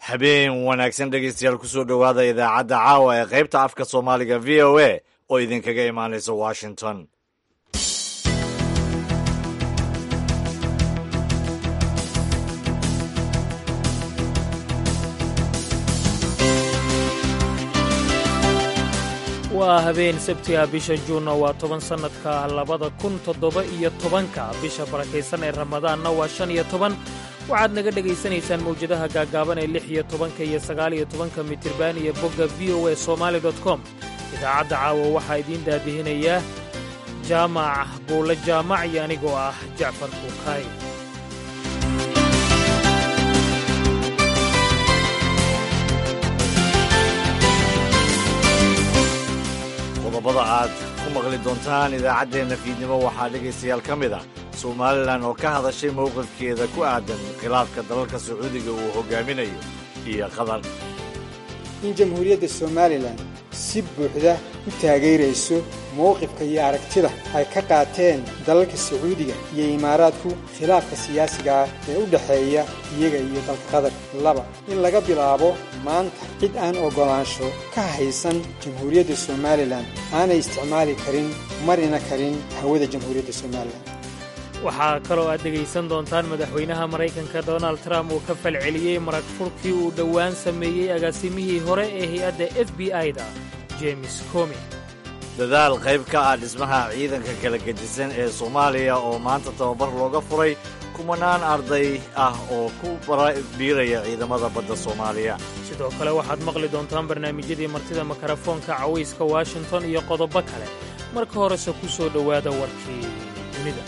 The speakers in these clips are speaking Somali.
habeen wanaagsan dhegeystayaal kusoo dhowaada idaacadda caawa ee qaybta afka soomaaliga v o a oo idinkaga imaanaysa washington waa habeen sabtiga bisha juunna waa toban sannadka labada kun toddoba iyo tobanka bisha barakaysan ee ramadaanna waa shan iyo toban waxaad naga dhegaysanaysaan mawjadaha gaaggaaban ee lix iyo tobanka iyo sagaal iyo tobanka mitirban iyo bogga v o a somaali dot com idaacadda caawa waxaa idiin daadihinayaa jaamac buulle jaamac iyo anigoo ah jacfar kuukaay qodobada aad ku maqli doontaan idaacaddeenna fiidnimo waxaa dhegaystayaal ka mid ah somalilan oo ka hadashay mowqifkeeda ku aadan khilaafka dalalka sacuudiga uu hogaaminayo iyo qatar in jamhuuriyadda somalilan si buuxda u taageerayso mowqifka iyo aragtida ay ka qaateen dalalka sacuudiga iyo imaaraadku khilaafka siyaasiga ah ee u dhexeeya iyaga iyo dalka qatar laba in laga bilaabo maanta cid aan oggolaansho ka haysan jamhuuriyadda somalilan aanay isticmaali karin marina karin hawada jamhuuriyadda somalilan waxaa kaloo aad dhegaysan doontaan madaxweynaha maraykanka donald trump uu ka falceliyey marag furkii uu dhowaan sameeyey agaasimihii hore ee hay-adda f b i-da james comi dadaal qayb ka ah dhismaha ciidanka kala gedisan ee soomaaliya oo maanta tababar looga furay kumanaan arday ah oo ku biiraya ciidamada badda soomaaliya sidoo kale waxaad maqli doontaan barnaamijyadii martida makarafoonka cawayska washington iyo qodobo kale marka horese ku soo dhowaada warkii dunida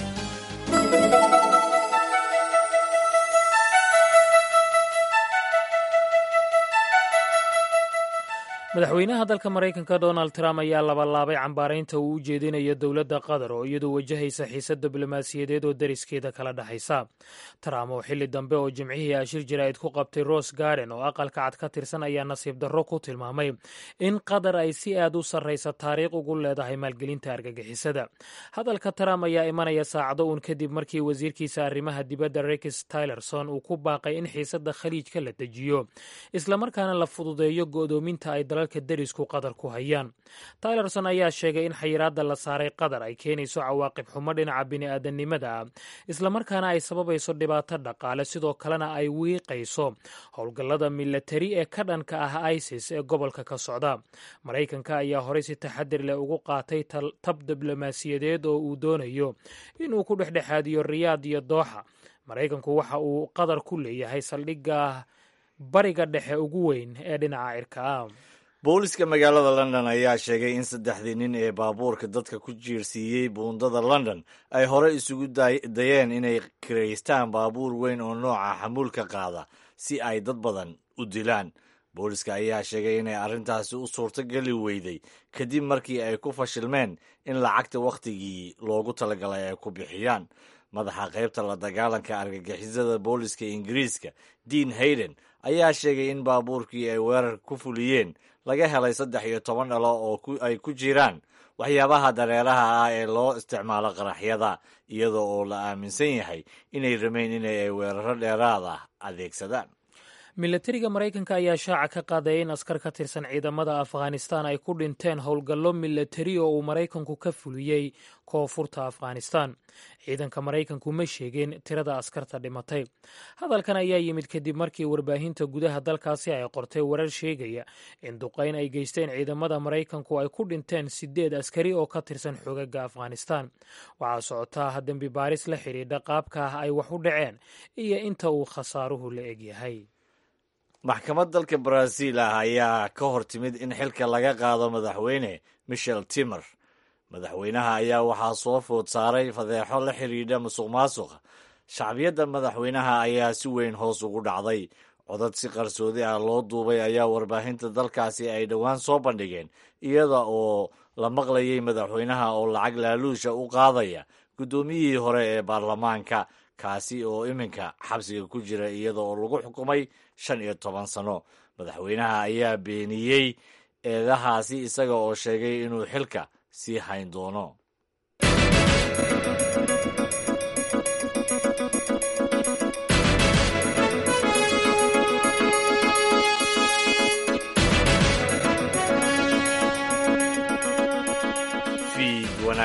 madaxweynaha dalka maraykanka donald trump ayaa labalaabay cambaaraynta uu u jeedinayo dowladda qatar oo iyadoo wajahaysa xiisad diblomaasiyadeed oo dariskeeda kala dhexaysa trump oo xilli dambe oo jimcihii ashir jaraa'id ku qabtay ros garden oo aqalka cad ka tirsan ayaa nasiib darro ku tilmaamay in qatar ay si aad u sarraysa taariikh ugu leedahay maalgelinta argagixisada hadalka trump ayaa imanaya saacado uun kadib markii wasiirkiisa arrimaha dibadda rex tylerson uu ku baaqay in xiisadda khaliijka la dejiyo islamarkaana la fududeeyo go'doominta ay dalalka derisku qatar ku hayaan tylerson ayaa sheegay in xayiraadda la saaray qatar ay keenayso cawaaqib xumo dhinaca bini'aadanimada ah islamarkaana ay sababayso dhibaato dhaqaale sidoo kalena ay wiiqayso howlgallada milatari ee ka dhanka ah isis ee gobolka ka socda maraykanka ayaa horey si taxadir leh ugu qaatay tab diblomaasiyadeed oo uu doonayo inuu ku dhexdhexaadiyo riyaad iyo dooxa maraykanku waxa uu qatar ku leeyahay saldhigga bariga dhexe ugu weyn ee dhinaca cirka ah booliska magaalada london ayaa sheegay in saddexdii nin ee baabuurka dadka ku jiirsiiyey buundada london ay hore isugu dayeen inay kiraystaan baabuur weyn oo nooca xamuulka qaada si ay dad badan u dilaan booliska ayaa sheegay inay arrintaasi u suurtogeli weyday kadib markii ay ku fashilmeen in lacagta wakhtigii loogu talagalay ay ku bixiyaan madaxa qaybta la dagaalanka argagixisada booliska ingiriiska dean hayden ayaa sheegay in baabuurkii ay weerar ku fuliyeen laga helay saddex iyo toban dhalo oo ay ku jiraan waxyaabaha dareeraha ah ee loo isticmaalo qaraxyada iyadoo oo la aaminsan yahay inay ramayn inay weeraro dheeraad ah adeegsadaan milatariga maraykanka ayaa shaaca ka qaadaya in askar ka tirsan ciidamada afghanistan ay ku dhinteen howlgallo milatari oo uu maraykanku ka fuliyey koonfurta afghanistan ciidanka maraykanku ma sheegeen tirada askarta dhimatay hadalkan ayaa yimid kadib markii warbaahinta gudaha dalkaasi ay qortay warar sheegaya in duqayn ay geysteen ciidamada maraykanku ay ku dhinteen sideed askari oo ka tirsan xogaga afghanistan waxaa socotaa dembi baaris la xidhiidha qaabka ah ay wax u dhaceen iyo inta uu khasaaruhu la egyahay maxkamad dalka baraaziil ah ayaa ka hor timid in xilka laga qaado madaxweyne michel timer madaxweynaha ayaa waxaa soo food saaray fadeexo la xidhiidha musuq maasuqa shacbiyadda madaxweynaha ayaa si weyn hoos ugu dhacday codad si qarsoodi ah loo duubay ayaa warbaahinta dalkaasi ay dhowaan soo bandhigeen iyada oo la maqlayay madaxweynaha oo lacag laaluusha u qaadaya guddoomiyihii hore ee baarlamaanka kaasi oo iminka xabsiga ku jira iyada oo lagu xukumay shan iyo toban sano madaxweynaha ayaa beeniyey eedahaasi isaga oo sheegay inuu xilka sii hayn doono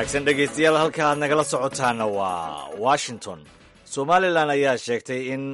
wanaagsan dhegaystayaal halka aad nagala socotaana waa washington somalilan ayaa sheegtay in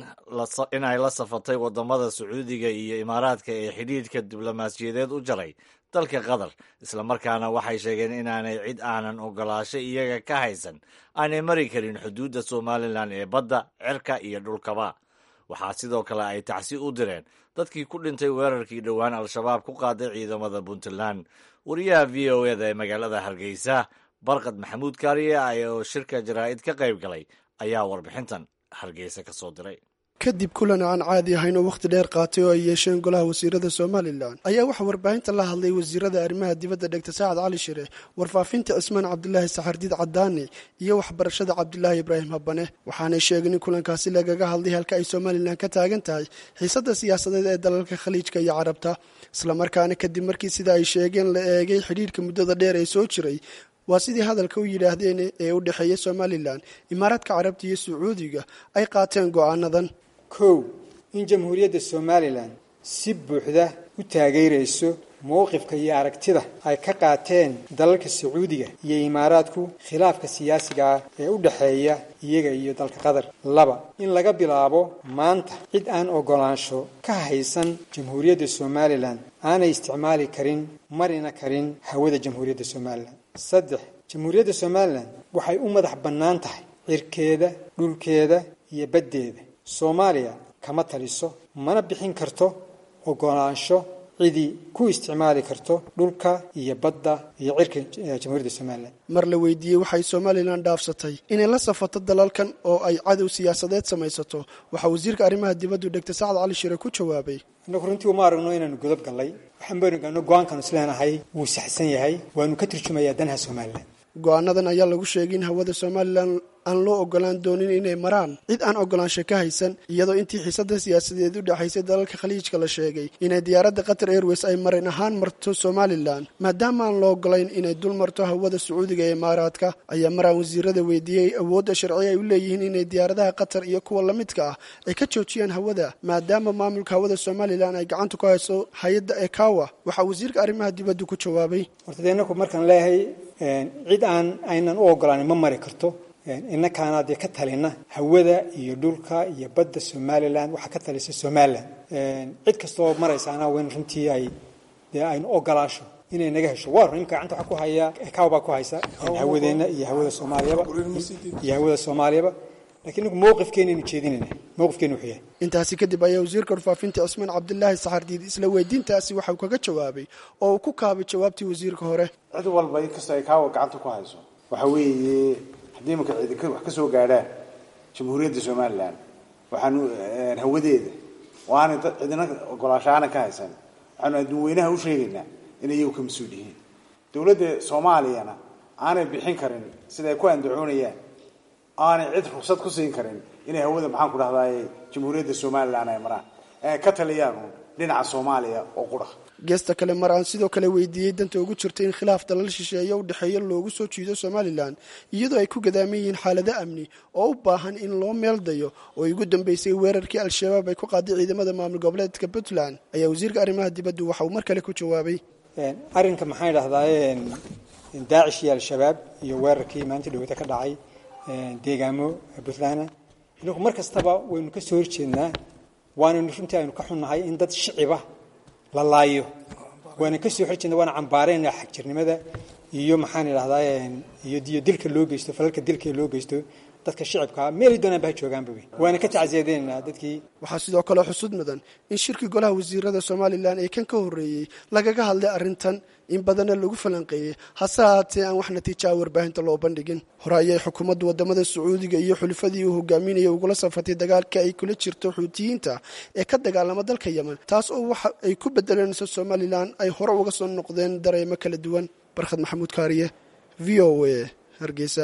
ay la safatay wadamada sacuudiga iyo imaaraadka ee xidhiidhka diblomaasiyadeed u jaray dalka qatar islamarkaana waxay sheegeen inaanay cid aanan ogolaasho iyaga ka haysan aanay mari karin xuduudda somalilan ee badda cirka iyo dhulkaba waxaa sidoo kale ay tacsi u direen dadkii ku dhintay weerarkii dhowaan al-shabaab ku qaaday ciidamada puntland wariyaha v o eda ee magaalada hargeysa barkad maxamuud kaariye oo shirka jaraa'id ka qayb galay ayaa warbixintan hargeysa ka soo diray kadib kulan aan caadi ahayn oo wakhti dheer qaatay oo ay yeesheen golaha wasiirada somalilan ayaa waxaa warbaahinta la hadlay wasiirada arrimaha dibadda dhegta saacad cali shire warfaafinta cismaan cabdilaahi saxardiid cadaani iyo waxbarashada cabdilaahi ibraahim habane waxaanay sheegeen in kulankaasi lagaga hadlay halka ay somalilan ka taagan tahay xiisadda siyaasadeed ee dalalka khaliijka iyo carabta islamarkaana kadib markii sida ay sheegeen la eegay xidhiidhka muddada dheer ee soo jiray waa sidii hadalka u yidhaahdeen ee u dhexeeya somalilan imaaraadka carabta iyo sacuudiga ay qaateen go'aanadan kow in jamhuuriyadda somalilan si buuxda u taageerayso mowqifka iyo aragtida ay ka qaateen dalalka sacuudiga iyo imaaraadku khilaafka siyaasiga ah ee u dhexeeya iyaga iyo dalka qatar laba in laga bilaabo maanta cid aan ogolaansho ka haysan jamhuuriyadda somalilan aanay isticmaali karin marina karin hawada jamhuuriyadda somalilan saddex jamhuuriyadda somalilan waxay u madax bannaan tahay cirkeeda dhulkeeda iyo baddeeda soomaaliya kama taliso mana bixin karto ogolaansho cidii ku isticmaali karto dhulka iyo badda iyo cirka jamhuuriyadda somalilan mar la weydiiyey waxay somalilan dhaafsatay inay la safato dalalkan oo ay cadow siyaasadeed samaysato waxaa wasiirka arrimaha dibaddu dhegta sacad cali shire ku jawaabay innagu runtii uma aragno inaanu godob gallay waxaan baynu go-aankanu isleenahay wuu saxsan yahay waanu ka turjumayaa danaha somalilan go-aanadan ayaa lagu sheegay in hawada somalilan aan loo ogolaan doonin inay maraan cid aan ogolaansho ka haysan iyadoo intii xiisada siyaasadeed u dhexaysay dalalka khaliijka la sheegay inay diyaaradda qatar airways ay marin ahaan marto somalilan maadaama aan loo ogolayn inay dul marto hawada sacuudiga ee imaaraadka ayaa maraan wasiirada weydiiyey awoodda sharci ay u leeyihiin inay diyaaradaha qatar iyo kuwa lamidka ah ay ka joojiyaan hawada maadaama maamulka hawada somalilan ay gacanta ku hayso hay-adda ekawa waxaa wasiirka arrimaha dibaddu ku jawaabay horta dee inaku markaan leeyahay cid aan aynan u ogolaanin ma mari karto innakaana dee ka talina hawada iyo dhulka iyo badda somalilan waxaa ka talisa somalilan cid kastaoo maraysaana wen runtii ay dee aynu ogolaasho inay naga hesho waa run imka gacanta waxaa ku haya ekaw baa ku haysa hawadeenna iyo hawada soomaaliyaba iyo hawada soomaaliyaba lakiin inagu mowqifkeenaynu jeedinayna mowqifkeenu wuxuu yahay intaasi kadib ayaa wasiirka warfaafinta cismaan cabdilaahi saxardiid isla weydiintaasi waxauu kaga jawaabay oo uu ku kaabay jawaabtii wasiirka hore cid walba inkastoo ay kaawa gacanta ku hayso waxa weeye haddii imanka ciidanka wax ka soo gaadhaan jamhuuriyadda somalilan waxaanu hawadeeda oo aanay dad cidina ogolaasho aanan ka haysan waxaanu adduun weynaha u sheegaynaa inay iyagu ka mas-uul yihiin dowladda soomaaliyana aanay bixin karin siday ku andacoonayaan aanay cid rugsad ku siin karin inay hawada maxaan ku dhahdaay jamhuuriyadda somalilan ay maraan ka taliyaanu dhinaca soomaaliya oo qura geesta kale mar aan sidoo kale weydiiyey danta ugu jirta in khilaaf dalal shisheeye u dhexeeya loogu soo jiido somalilan iyadoo ay ku gadaaman yihiin xaalado amni oo u baahan in loo meeldayo oo ay ugu dambeysay weerarkii al-shabaab ay ku qaaday ciidamada maamul goboleedka puntland ayaa wasiirka arrimaha dibaddu waxa uu mar kale ku jawaabay arrinka maxaan idhahdaa daacish iyo al-shabaab iyo weerarkii maalinta dhaweyta ka dhacay deegaamo puntland inagu mar kastaba waynu ka soo horjeednaa waanaynu runtii aynu ka xunnahay in dad shiciba la laayo waana ka soo horjeedna waana cambaarayna xagjirnimada iyo maxaan idhahdaa iyo dilka loo geysto falalka dilka loo geysto dadka shicibkaa meelay doonaan ba ha joogaanba waana ka tacsiyadeynaa dadkii waxaa sidoo kale xusud mudan in shirkii golaha wasiirada somalilan ee kan ka horreeyey lagaga hadlay arrintan in badanna lagu falanqeeyey hase haatee aan wax natiijaha warbaahinta loo bandhigin hore ayay xukuumadda wadamada sacuudiga iyo xulifadii uu hogaaminaya ugula safatay dagaalka ay kula jirto xuutiyiinta ee ka dagaalama dalka yemen taas oo waxa ay ku bedelanayso somalilan ay hore uga soo noqdeen dareemo kala duwan barkhad maxamuud kaariye v o a hargeysa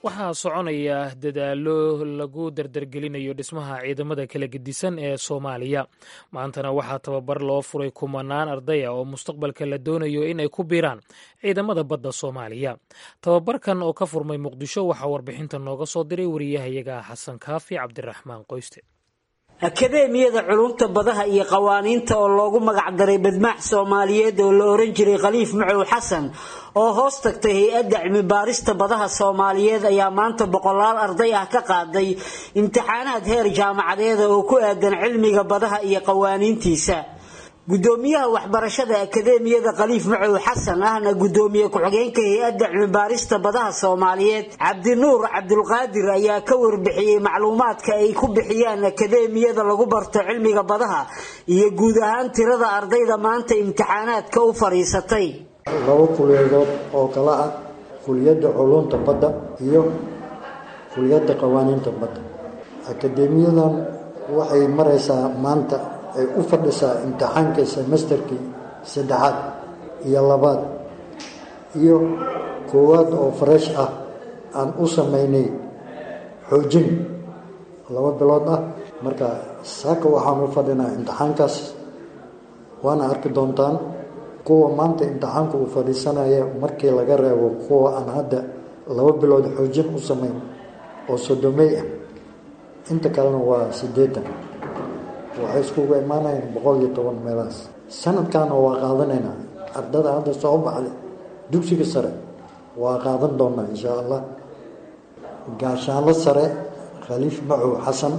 waxaa soconaya dadaalo lagu dardargelinayo dhismaha ciidamada kala gedisan ee soomaaliya maantana waxaa tababar loo furay kumanaan ardaya oo mustaqbalka la doonayo inay ku biiraan ciidamada badda soomaaliya tababarkan oo ka furmay muqdisho waxaa warbixinta nooga soo diray wariyahayaga xasan kaafi cabdiraxmaan qoyste akadeemiyada culumta badaha iyo qawaaniinta oo loogu magacdaray badmaax soomaaliyeed oo la oran jiray khaliif macow xasan oo hoos tagtay hay-adda cilmi baarista badaha soomaaliyeed ayaa maanta boqolaal arday ah ka qaaday imtixaanaad heer jaamacadeeda oo ku aadan cilmiga badaha iyo qawaaniintiisa gudoomiyaha waxbarashada akadeemiyada khaliif macow xasan ahna gudoomiye ku-xigeenka hay-adda cilmibaarista badaha soomaaliyeed cabdinuur cabdulqaadir ayaa ka warbixiyey macluumaadka ay ku bixiyaan akadeemiyada lagu barto cilmiga badaha iyo guud ahaan tirada ardayda maanta imtixaanaadka u fadhiisatay laba kuliyadood oo kala ah kuliyadda culunta badda iyo kuliyadda qawaaniinta badda akadeemiyadan waxay maraysaa maanta ay u fadhisaa imtixaanka semesterkii saddexaad iyo labaad iyo koowaad oo fresh ah aan u sameynay xoojin laba bilood ah marka saaka waxaan u fadhinaa imtixaankaas waana arki doontaan kuwa maanta imtixaanka uu fadhiisanaya markii laga reebo kuwa aan hadda laba bilood xoojin u sameyn oo sodomey ah inta kalena waa siddeetan waxay iskugu imaanayaan boqol iyo toban meelahaas sanadkaana waa qaadanaynaa ardada hadda soo baxday dugsiga sare waa qaadan doonaa inshaa allah gaashaanlo sare khaliif macow xasan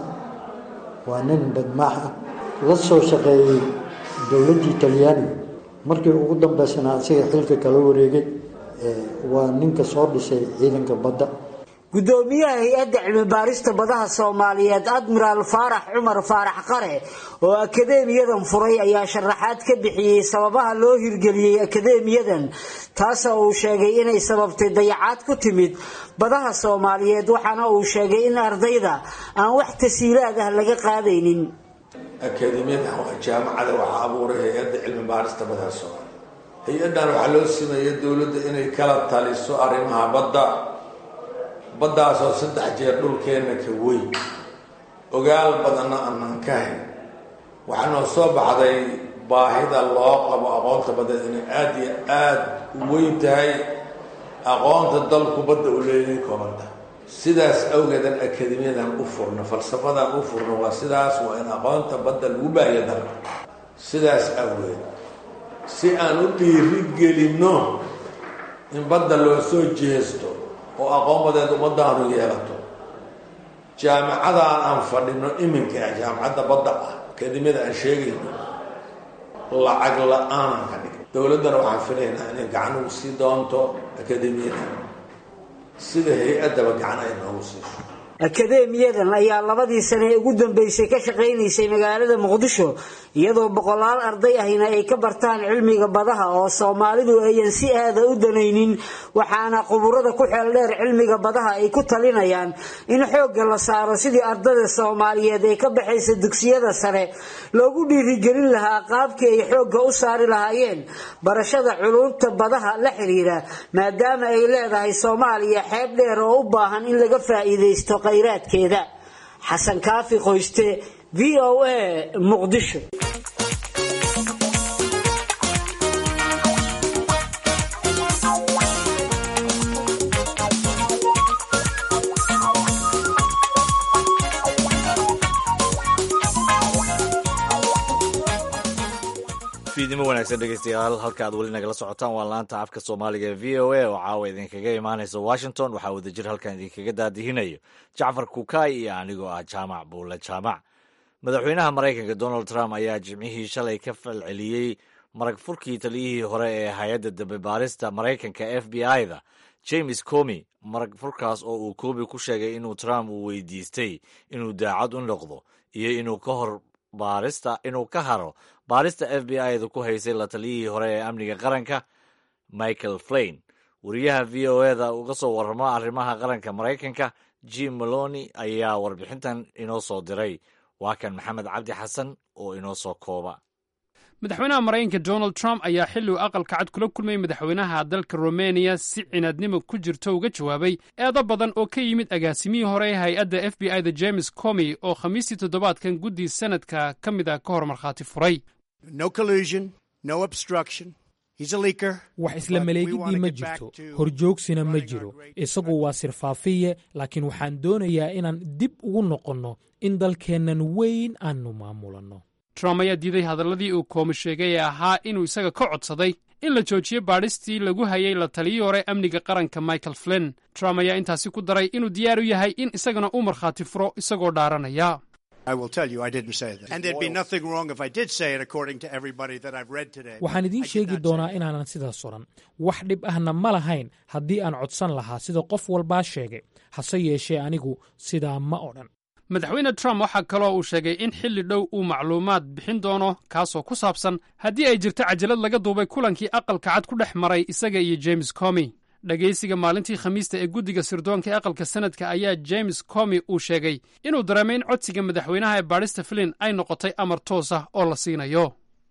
waa nin badmaax ah la soo shaqeeyey dowladdii talyaaniga markii ugu dambeysana asiga xilka kala wareegay waa ninka soo dhisay ciidanka badda gudoomiyaha hay-adda cilmibaarista badaha soomaaliyeed admiraal faarax cumar faarax qare oo akadeemiyadan furay ayaa sharaxaad ka bixiyey sababaha loo hirgeliyey akadeemiyadan taasoo uu sheegay inay sababtay dayacaad ku timid badaha soomaaliyeed waxaana uu sheegay in ardayda aan wax tasiilaad ah laga qaadaynin akadeemiyadan waa jaamacada waxaa abuuray hay-adda cilmi baarista badaha soomaaliya hay-addan waxaa loo sameeyey dowladda inay kala taliso arrimaha badda baddaasoo saddex jeer dhulkeenna ka weyn ogaal badanna aanan ka hayn waxaa noo soo baxday baahida loo qabo aqoonta badda inay aada iyo aada u weyn tahay aqoonta dalku badda u leeyahay koobanta sidaas awgeedan akademiyadan u furno falsafadan u furno waa sidaas waa in aqoonta badda lagu baahiya dalka sidaas awgeed si aan u dhiiri gelinno in badda loo soo jeesto oo aqoon badeed ummadaanu yeelato jaamacadaan aan fadhino iminka ah jaamacadda badda ah akademiyada aan sheegayno lacag la-aanan ka dhig dowladdana waxaan filaynaa inay gacan ugu sii doonto akademiyada sida hay-addaba gacan ay noogu siiso akadeemiyadan ayaa labadii sane ee ugu dambeysay ka shaqaynaysay magaalada muqdisho iyadoo boqolaal arday ahina ay ka bartaan cilmiga badaha oo soomaalidu ayan si aada u danaynin waxaana quburada ku xeel dheer cilmiga badaha ay ku talinayaan in xoogga la saaro sidii ardada soomaaliyeed ee ka baxaysa dugsiyada sare loogu dhiirigelin lahaa qaabkii ay xoogga u saari lahaayeen barashada culumta badaha la xiriira maadaama ay leedahay soomaaliya xeeb dheer oo u baahan in laga faa'iidaysto khayraadkeeda xasan kaafi qoyste v o a muqdisho fiidnimo wanaagsan dhegeystayaal halka aad weli nagala socotaan waa laanta afka soomaaliga ee v o a oo caawa idinkaga imaanaysa washington waxaa wadajir halkan idinkaga daadihinayo jacfar kukaay iyo anigoo ah jaamac buule jaamac madaxweynaha maraykanka donald trump ayaa jimcihii shalay ka falceliyey marag furkii taliyihii hore ee hay-adda dambebaarista maraykanka f b i-da james comi marag furkaas oo uu comi ku sheegay inuu trump uu weydiistay inuu daacad u noqdo iyo inuu ka hor baarista inuu ka haro baarista f b i-da ku haysay la taliyihii hore ee amniga qaranka michael flain wariyaha v o eda uga soo warramo arrimaha qaranka maraykanka jim maloni ayaa warbixintan inoo soo diray waa kan maxamed cabdi xasan oo inoo soo kooba madaxweynaha maraykanka donald trump ayaa xilli uu aqalka cad kula kulmayay madaxweynaha dalka romaniya si cinaadnimo ku jirto uga jawaabay eedo badan oo ka yimid agaasimihii hore ee hay-adda f b i da james comy oo khamiistii toddobaadkan guddii sanadka ka mid a ka hor markhaati furay wax isla maleegidii ma jirto horjoogsina ma jiro isagu waa sirfaafiye laakiin waxaan doonayaa inaan dib ugu noqonno in dalkeennan weyn aannu maamulanno trump ayaa diiday hadalladii uu koomi sheegay ee ahaa inuu isaga ka codsaday in la joojiyo baadhistii lagu hayay la taliyii hore amniga qaranka michael flinn trump ayaa intaasi ku daray inuu diyaar u yahay in isagana uu markhaati furo isagoo dhaaranaya waxaan idiin sheegi doonaa inaanan sidaas odhan wax dhib ahna ma lahayn haddii aan codsan lahaa sida qof walbaa sheegay hase yeeshee anigu sidaa ma odhan madaxweyne trump waxaa kaloo uu sheegay in xilli dhow uu macluumaad bixin doono kaasoo ku saabsan haddii ay jirto cajalad laga duubay kulankii aqalka cad ku dhex maray isaga iyo james comy dhegaysiga maalintii khamiista ee guddiga sirdoonka ee aqalka sanadka ayaa james comy uu sheegay inuu dareemay in codsiga madaxweynaha ee baadhista flin ay noqotay amar toos ah oo la siinayo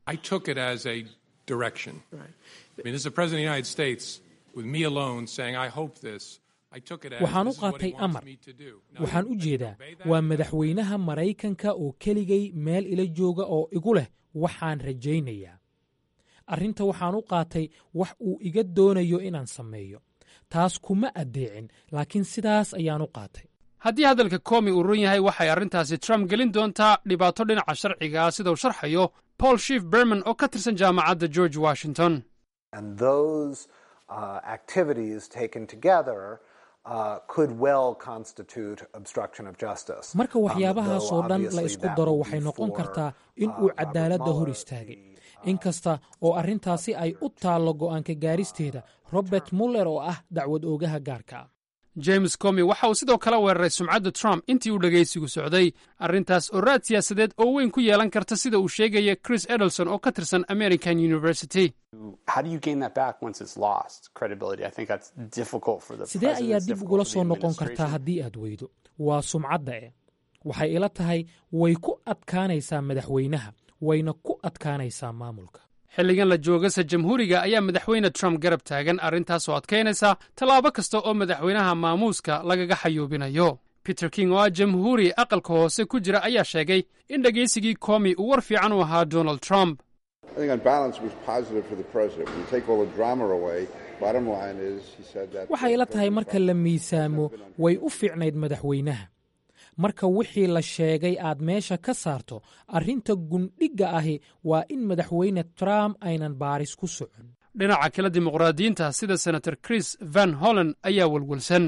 waxaan u qaatay amar waxaan u jeedaa waa madaxweynaha maraykanka oo keligay meel ila jooga oo igu leh waxaan rajaynayaa arrinta waxaan u qaatay wax uu iga doonayo inaan sameeyo taas kuma addeecin laakiin sidaas ayaan u qaatay haddii hadalka koomi uu run yahay waxay arrintaasi trump gelin doontaa dhibaato dhinaca sharciga ah sida uu sharxayo paul shief berman oo ka tirsan jaamacadda george washington marka waxyaabahaas oo dhan la isku daro waxay noqon kartaa in uu cadaaladda hor istaagay inkasta oo arrintaasi ay u taallo go'aanka gaaristeeda robert muller oo ah dacwad oogaha gaarka ah james comy waxa uu sidoo kale weeraray sumcadda trump intii uu dhegaysigu socday arrintaas oo raad siyaasadeed oo weyn ku yeelan karta sida uu sheegaya chris edelson oo ka tirsan american university sidee ayaa dib ugula soo noqon kartaa haddii aad weydo waa sumcadda e waxay ila tahay way ku adkaanaysaa madaxweynaha wayna ku adkaanaysaa maamulka xilligan la joogasa jamhuuriga ayaa madaxweyne trump garab taagan arrintaasoo adkaynaysa tallaabo kasta oo madaxweynaha maamuuska lagaga xayuubinayo peter king oo ah jamhuuri aqalka hoose ku jira ayaa sheegay in dhegaysigii koomi uu war fiican u ahaa donald trump waxay ila tahay marka la miisaamo way u fiicnayd madaxweynaha marka wixii la sheegay aad meesha ka saarto arrinta gundhigga ahi waa in madaxweyne trump aynan baaris ku socon dhinaca kale dimuqraadiyiinta sida senator chris van holland ayaa welwelsan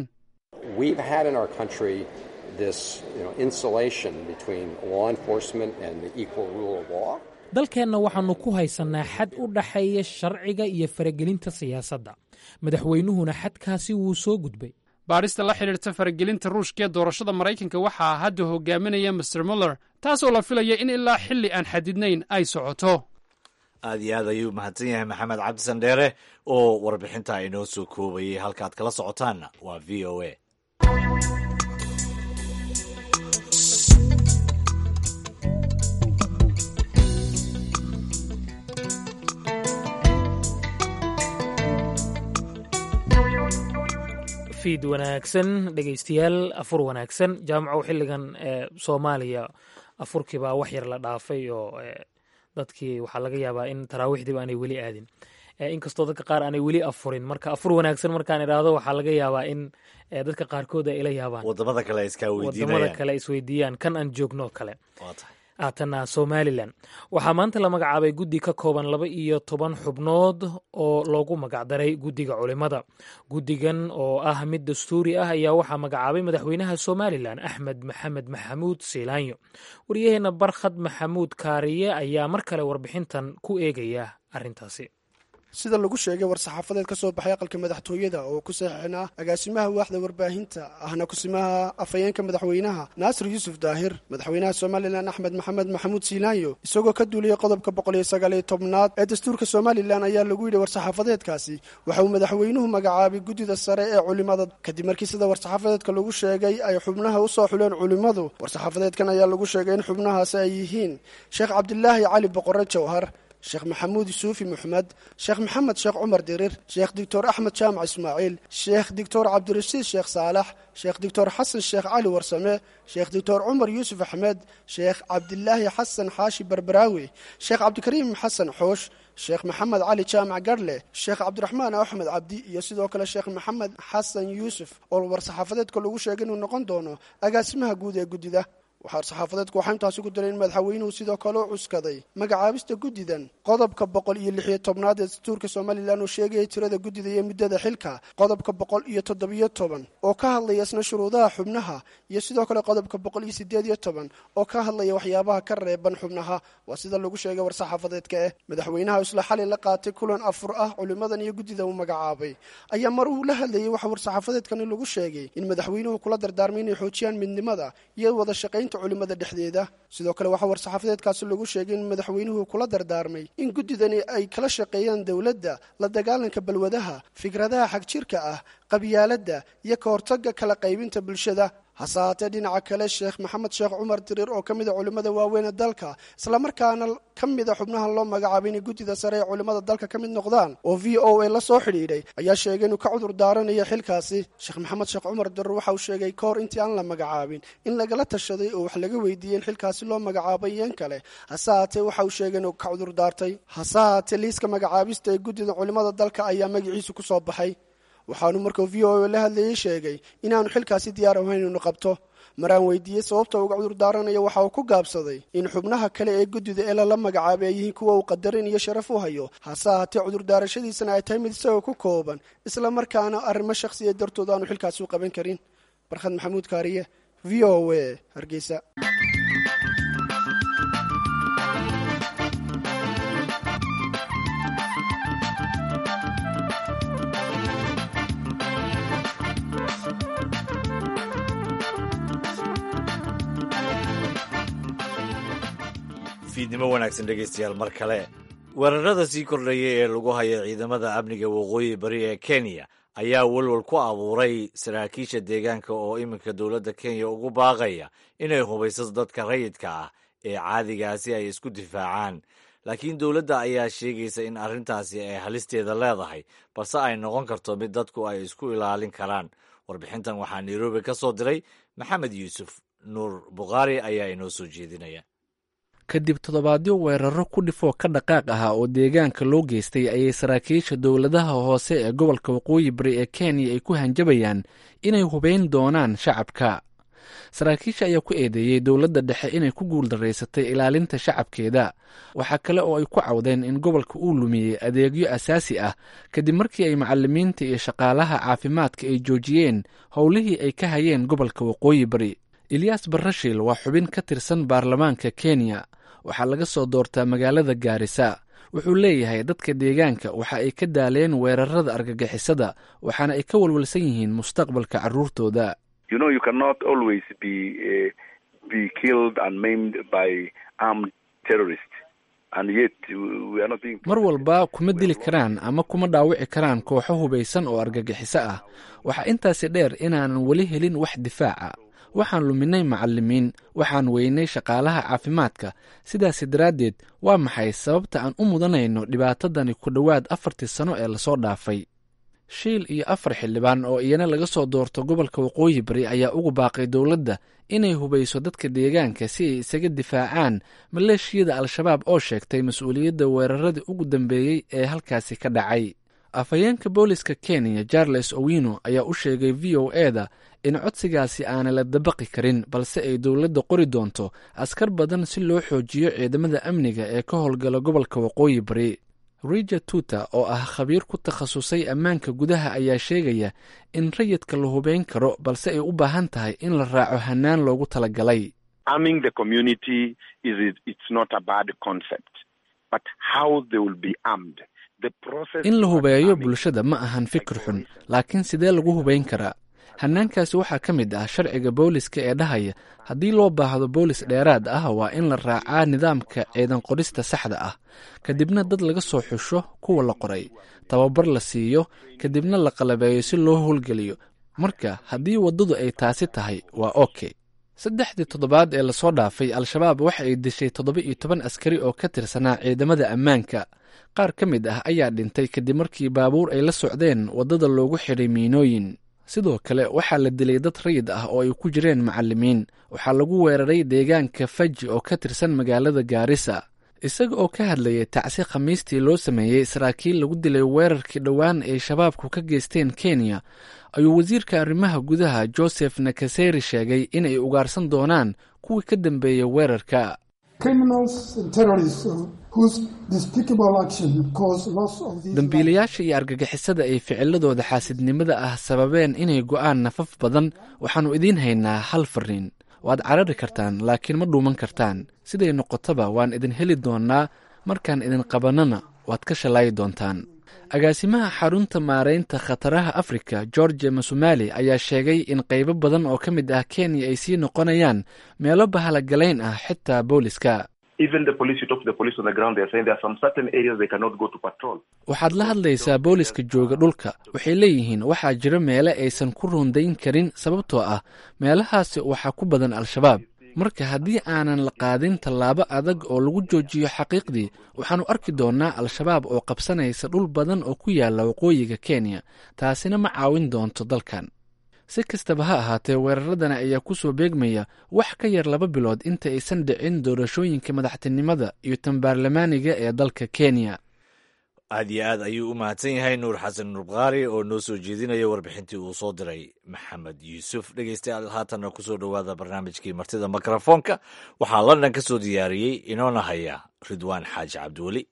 dalkeenna waxaannu ku haysannaa xad u dhaxeeya sharciga iyo faragelinta siyaasadda madaxweynuhuna xadkaasi wuu soo gudbay baadhista la xidhiirta faragelinta ruushka ee doorashada maraykanka waxaa hadda hogaaminaya master muller taasoo la filaya in ilaa xilli aan xadidnayn ay socoto aad iyo aad ayuu mahadsan yahay maxamed cabdisan dheere oo warbixinta inoo soo koobayay halkaad kala socotaanna waa v o a fiid wanaagsan dhegaystayaal afur wanaagsan jaamacow xilligan soomaaliya afurkiibaa wax yar la dhaafay oo dadkii waxaa laga yaabaa in taraawiixdiiba aanay weli aadin inkastoo dadka qaar aanay weli afurin marka afur wanaagsan markaan idhaahdo waxaa laga yaabaa in dadka qaarkood ay ila yaabaan wadamada kale iskaa wadamada kale isweydiiyaan kan aan joogno kale aatana somalilan waxaa maanta la magacaabay guddi ka kooban laba iyo toban xubnood oo loogu magacdaray guddiga culimada guddigan oo ah mid dastuuri ah ayaa waxaa magacaabay madaxweynaha somalilan axmed maxamed maxamuud siilaanyo waryaheena barkhad maxamuud kaariye ayaa mar kale warbixintan ku eegaya arrintaasi sida lagu sheegay war-saxaafadeed ka soo baxay aqalka madaxtooyada oo ku saxiixin ah agaasimaha waaxda warbaahinta ahna kusimaha afhayeenka madaxweynaha naasir yuusuf daahir madaxweynaha somalilan axmed maxamed maxamuud siilaanyo isagoo ka duuliyey qodobka boqol iyo sagaal iyo tobnaad ee dastuurka somalilan ayaa lagu yidhi war-saxaafadeedkaasi waxa uu madaxweynuhu magacaabay guddida sare ee culimada kadib markii sida war-saxaafadeedka lagu sheegay ay xubnaha u soo xuleen culimmadu war-saxaafadeedkan ayaa lagu sheegay in xubnahaasi ay yihiin sheekh cabdilaahi cali boqore jawhar sheekh maxamuud suufi maxmed sheekh maxamed sheekh cumar dirir sheekh doctor axmed jaamac ismaaciil sheekh doctor cabdirashiid sheekh saalax sheekh doctor xasan sheekh cali warsame sheekh doctor cumar yuusuf axmed sheekh cabdilaahi xasan xaashi barbaraawi sheekh cabdikariim xasan xoosh sheekh maxamed cali jaamac garhle sheekh cabdiraxmaan axmed cabdi iyo sidoo kale sheekh maxamed xasan yuusuf oo war-saxaafadeedka lagu sheegay inuu noqon doono agaasimaha guud ee guddida waxaa saxaafadeedku waxaa intaasi ku daray in madaxweynuhu sidoo kale u cuskaday magacaabista guddidan qodobka boqol iyo lixiyo tobnaad ee dastuurka somalilan oo sheegaya tirada guddida iyo muddada xilka qodobka boqol iyo toddobiyo toban oo ka hadlaya isna shuruudaha xubnaha iyo sidoo kale qodobka boqol iyo sideed iyo toban oo ka hadlaya waxyaabaha ka reeban xubnaha waa sida lagu sheegay war-saxaafadeedka eh madaxweynaha isla xali la qaatay kulan afur ah culimadan iyo guddida uu magacaabay ayaa mar uu la hadlayay waxa war-saxaafadeedkani lagu sheegay in madaxweynuhu kula dardaarmay inay xoojiyaan midnimada iyo wada shaqaynta culimada dhexdeeda sidoo kale waxaa war-saxaafadeedkaasi lagu sheegay in madaxweynuhu kula dardaarmay in guddidani ay kala shaqeeyaan dowladda la dagaalanka balwadaha fikradaha xagjirka ah qabyaaladda iyo ka hortagga kala qaybinta bulshada hase haatee dhinaca kale sheekh maxamed sheekh cumar diriir oo ka mid a culimmada waaweyn ee dalka islamarkaana ka mid a xubnaha loo magacaabay inay guddida sare ee culimmada dalka ka mid noqdaan oo v o a la soo xidhiidhay ayaa sheegay inuu ka cudur daaranayo xilkaasi sheekh maxamed sheekh cumar diriir waxa uu sheegay ka hor intii aan la magacaabin in lagala tashaday oo wax laga weydiiyey in xilkaasi loo magacaabay iyan kale hase haatee waxa uu sheegay inuu ka cudur daartay hase haatee liiska magacaabista ee guddida culimmada dalka ayaa magaciisu ku soo baxay waxaanu markuu v o a la hadlayey sheegay inaanu xilkaasi diyaar ahayn inuu qabto maraan weydiiyey sababta uga cudur daaranayo waxa uu ku gaabsaday in xubnaha kale ee guddida ee lala magacaabay ay yihiin kuwa uu qadarin iyo sharaf u hayo hase haatee cudurdaarashadiisana ay tahay mid isagoo ku kooban isla markaana arrimo shakhsiya dartood aanu xilkaasi u qaban karin barkhad maxamuud kaariye v o a hargeysa fiidnimo wanaagsan dhegaystayaal mar kale weerarada sii kordhaya ee lagu haya ciidamada amniga waqooyi bari ee kenya ayaa welwal ku abuuray saraakiisha deegaanka oo iminka dowladda kenya ugu baaqaya inay hubayso dadka rayidka ah ee caadigaasi ay isku difaacaan laakiin dowladda ayaa sheegaysa in arrintaasi ay halisteeda leedahay balse ay noqon karto mid dadku ay isku ilaalin karaan warbixintan waxaa nairobi ka soo diray maxamed yuusuf nuur bukhaari ayaa inoo soo jeedinaya kadib toddobaadyo weeraro ku dhifoo ka dhaqaaq ahaa oo deegaanka loo geystay ayay saraakiisha dowladaha hoose ee gobolka waqooyi bari ee kenya ay ku hanjabayaan inay hubeyn doonaan shacabka saraakiisha ayaa ku eedeeyey dowladda dhexe inay ku guuldaraysatay ilaalinta shacabkeeda waxaa kale oo ay ku cawdeen in gobolka uu lumiyey adeegyo asaasi ah kadib markii ay macalimiinta iyo shaqaalaha caafimaadka ay joojiyeen howlihii ay ka hayeen gobolka waqooyi bari eliyas barashil waa xubin ka tirsan baarlamaanka kenya waxaa laga soo doortaa magaalada gaarisa wuxuu leeyahay dadka deegaanka waxa ay ka daaleen weerarada argagixisada waxaana ay ka walwalsan yihiin mustaqbalka carruurtooda mar walba kuma dili karaan ama kuma dhaawici karaan kooxo hubaysan oo argagixiso ah waxaa intaasi dheer inaanan weli helin wax difaaca waxaan luminay macalimiin waxaan weynay shaqaalaha caafimaadka sidaasi daraaddeed waa maxay sababta aan u mudanayno dhibaatadani ku dhowaad afartii sano ee lasoo dhaafay shiil iyo afar xildhibaan oo iyana laga soo doorto gobolka waqooyi bari ayaa ugu baaqay dowladda inay hubayso dadka deegaanka si ay isaga difaacaan maleeshiyada al-shabaab oo sheegtay mas-uuliyadda weeraradii ugu dambeeyey ee halkaasi ka dhacay afhayeenka booliska kenya charles owino ayaa u sheegay v o eda in codsigaasi aanay la dabaqi karin balse ay dowladda qori doonto askar badan si loo xoojiyo ciidamada amniga ee ka howlgala gobolka waqooyi bari rija tuta oo ah khabiir ku takhasusay ammaanka gudaha ayaa sheegaya in rayidka la hubeyn karo balse ay u baahan tahay in la raaco hannaan loogu talagalay in la hubeeyo bulshada ma ahan fikir xun laakiin sidee lagu hubeyn karaa hannaankaasi waxaa ka mid ah sharciga booliska ee dhahaya haddii loo baahdo boolis dheeraad ah waa in la raacaa nidaamka ciidan qorista saxda ah kadibna dad laga soo xusho kuwa la qoray tababar la siiyo kadibna la qalabeeyo si loo howlgeliyo marka haddii waddadu ay taasi tahay waa oke saddexdii toddobaad ee lasoo dhaafay al-shabaab waxa ay dishay toddoba iyo toban askari oo ka tirsanaa ciidamada ammaanka qaar ka mid ah ayaa dhintay kadib markii baabuur ay la socdeen waddada loogu xidhay miinooyin sidoo kale waxaa la dilay dad rayid ah oo ay ku jireen macallimiin waxaa lagu weeraray deegaanka faji oo ka tirsan magaalada gaarisa isaga oo ka hadlayay tacsi khamiistii loo sameeyey saraakiil lagu dilay weerarkii dhowaan ay shabaabku ka geysteen kenya ayuu wasiirka arrimaha gudaha joseph nakaseri sheegay inay ugaarsan doonaan kuwii ka dambeeyey weerarka dambiilayaasha iyo argagixisada ay ficiladooda xaasidnimada ah sababeen inay go'aan nafaf badan waxaannu idiin haynaa hal fariin waad carari kartaan laakiin ma dhuuman kartaan siday noqotaba waan idin heli doonnaa markaan idin qabannana waad ka shallaayi doontaan agaasimaha xarunta maaraynta khataraha afrika george masumali ayaa sheegay in qaybo badan oo ka mid ah kenya ay sii noqonayaan meelo bahalagalayn ah xitaa booliska waxaad la hadlaysaa booliska jooga dhulka waxay leeyihiin waxaa jira meele aysan ku rundayn karin sababtoo ah meelahaasi waxaa ku badan al-shabaab marka haddii aanan la qaadin tallaabo adag oo lagu joojiyo xaqiiqdii waxaannu arki doonnaa al-shabaab oo qabsanaysa dhul badan oo ku yaalla waqooyiga kenya taasina ma caawin doonto dalkan si kastaba ha ahaatee weeraradana ayaa ku soo beegmaya wax ka yar laba bilood inta aysan dhicin doorashooyinka madaxtinimada iyo tan baarlamaaniga ee dalka kenya aad iyo aad ayuu u mahadsan yahay nuur xasan nurbkaari oo noo soo jeedinaya warbixintii uu soo diray maxamed yuusuf dhegeystayaal haatanna ku soo dhowaada barnaamijkii martida mikrofoonka waxaa london ka soo diyaariyey inoona haya ridwaan xaaji cabdiweli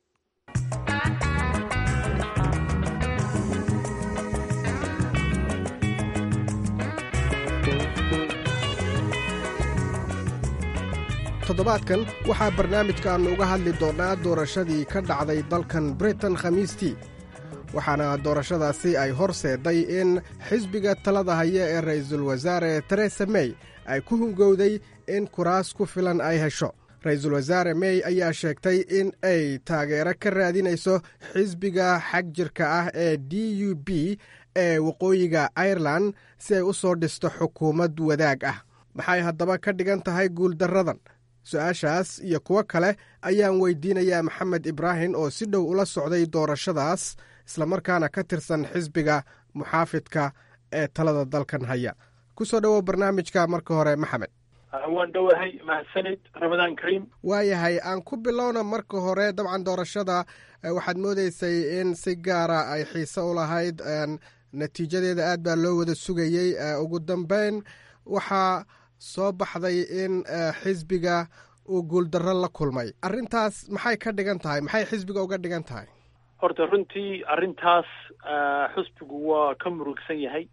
toddobaadkan waxaa barnaamijkaannu uga hadli doonnaa doorashadii ka dhacday dalkan britain khamiistii waxaana doorashadaasi ay horseeday in xisbiga talada haya ee ra'iisul wasaare teresa mey ay ku hungowday in kuraas ku filan ay hesho ra-iisul wasaare mey ayaa sheegtay in ay taageero ka raadinayso xisbiga xag jirka ah ee d u b ee waqooyiga airelan si ay u soo dhisto xukuumad wadaag ah maxay haddaba ka dhigan tahay guuldarradan su-aashaas iyo kuwo kale ayaan weydiinayaa maxamed ibraahim oo si dhow ula socday doorashadaas islamarkaana ka tirsan xisbiga muxaafidka ee talada dalkan haya ku soo dhowow barnaamijka marka hore maxamed waan dhowahay mahadsanid ramadaan kariim waayahay aan ku bilowna marka hore dabcan doorashada waxaad moodeysay in si gaara ay xiise u lahayd natiijadeeda aad baa loo wada sugayey ugu dambeyn waxaa soo baxday in xisbiga uu guuldarro la kulmay arrintaas maxay ka dhigan tahay maxay xisbiga uga dhigan tahay horta runtii arrintaas xisbigu waa ka murugsan yahay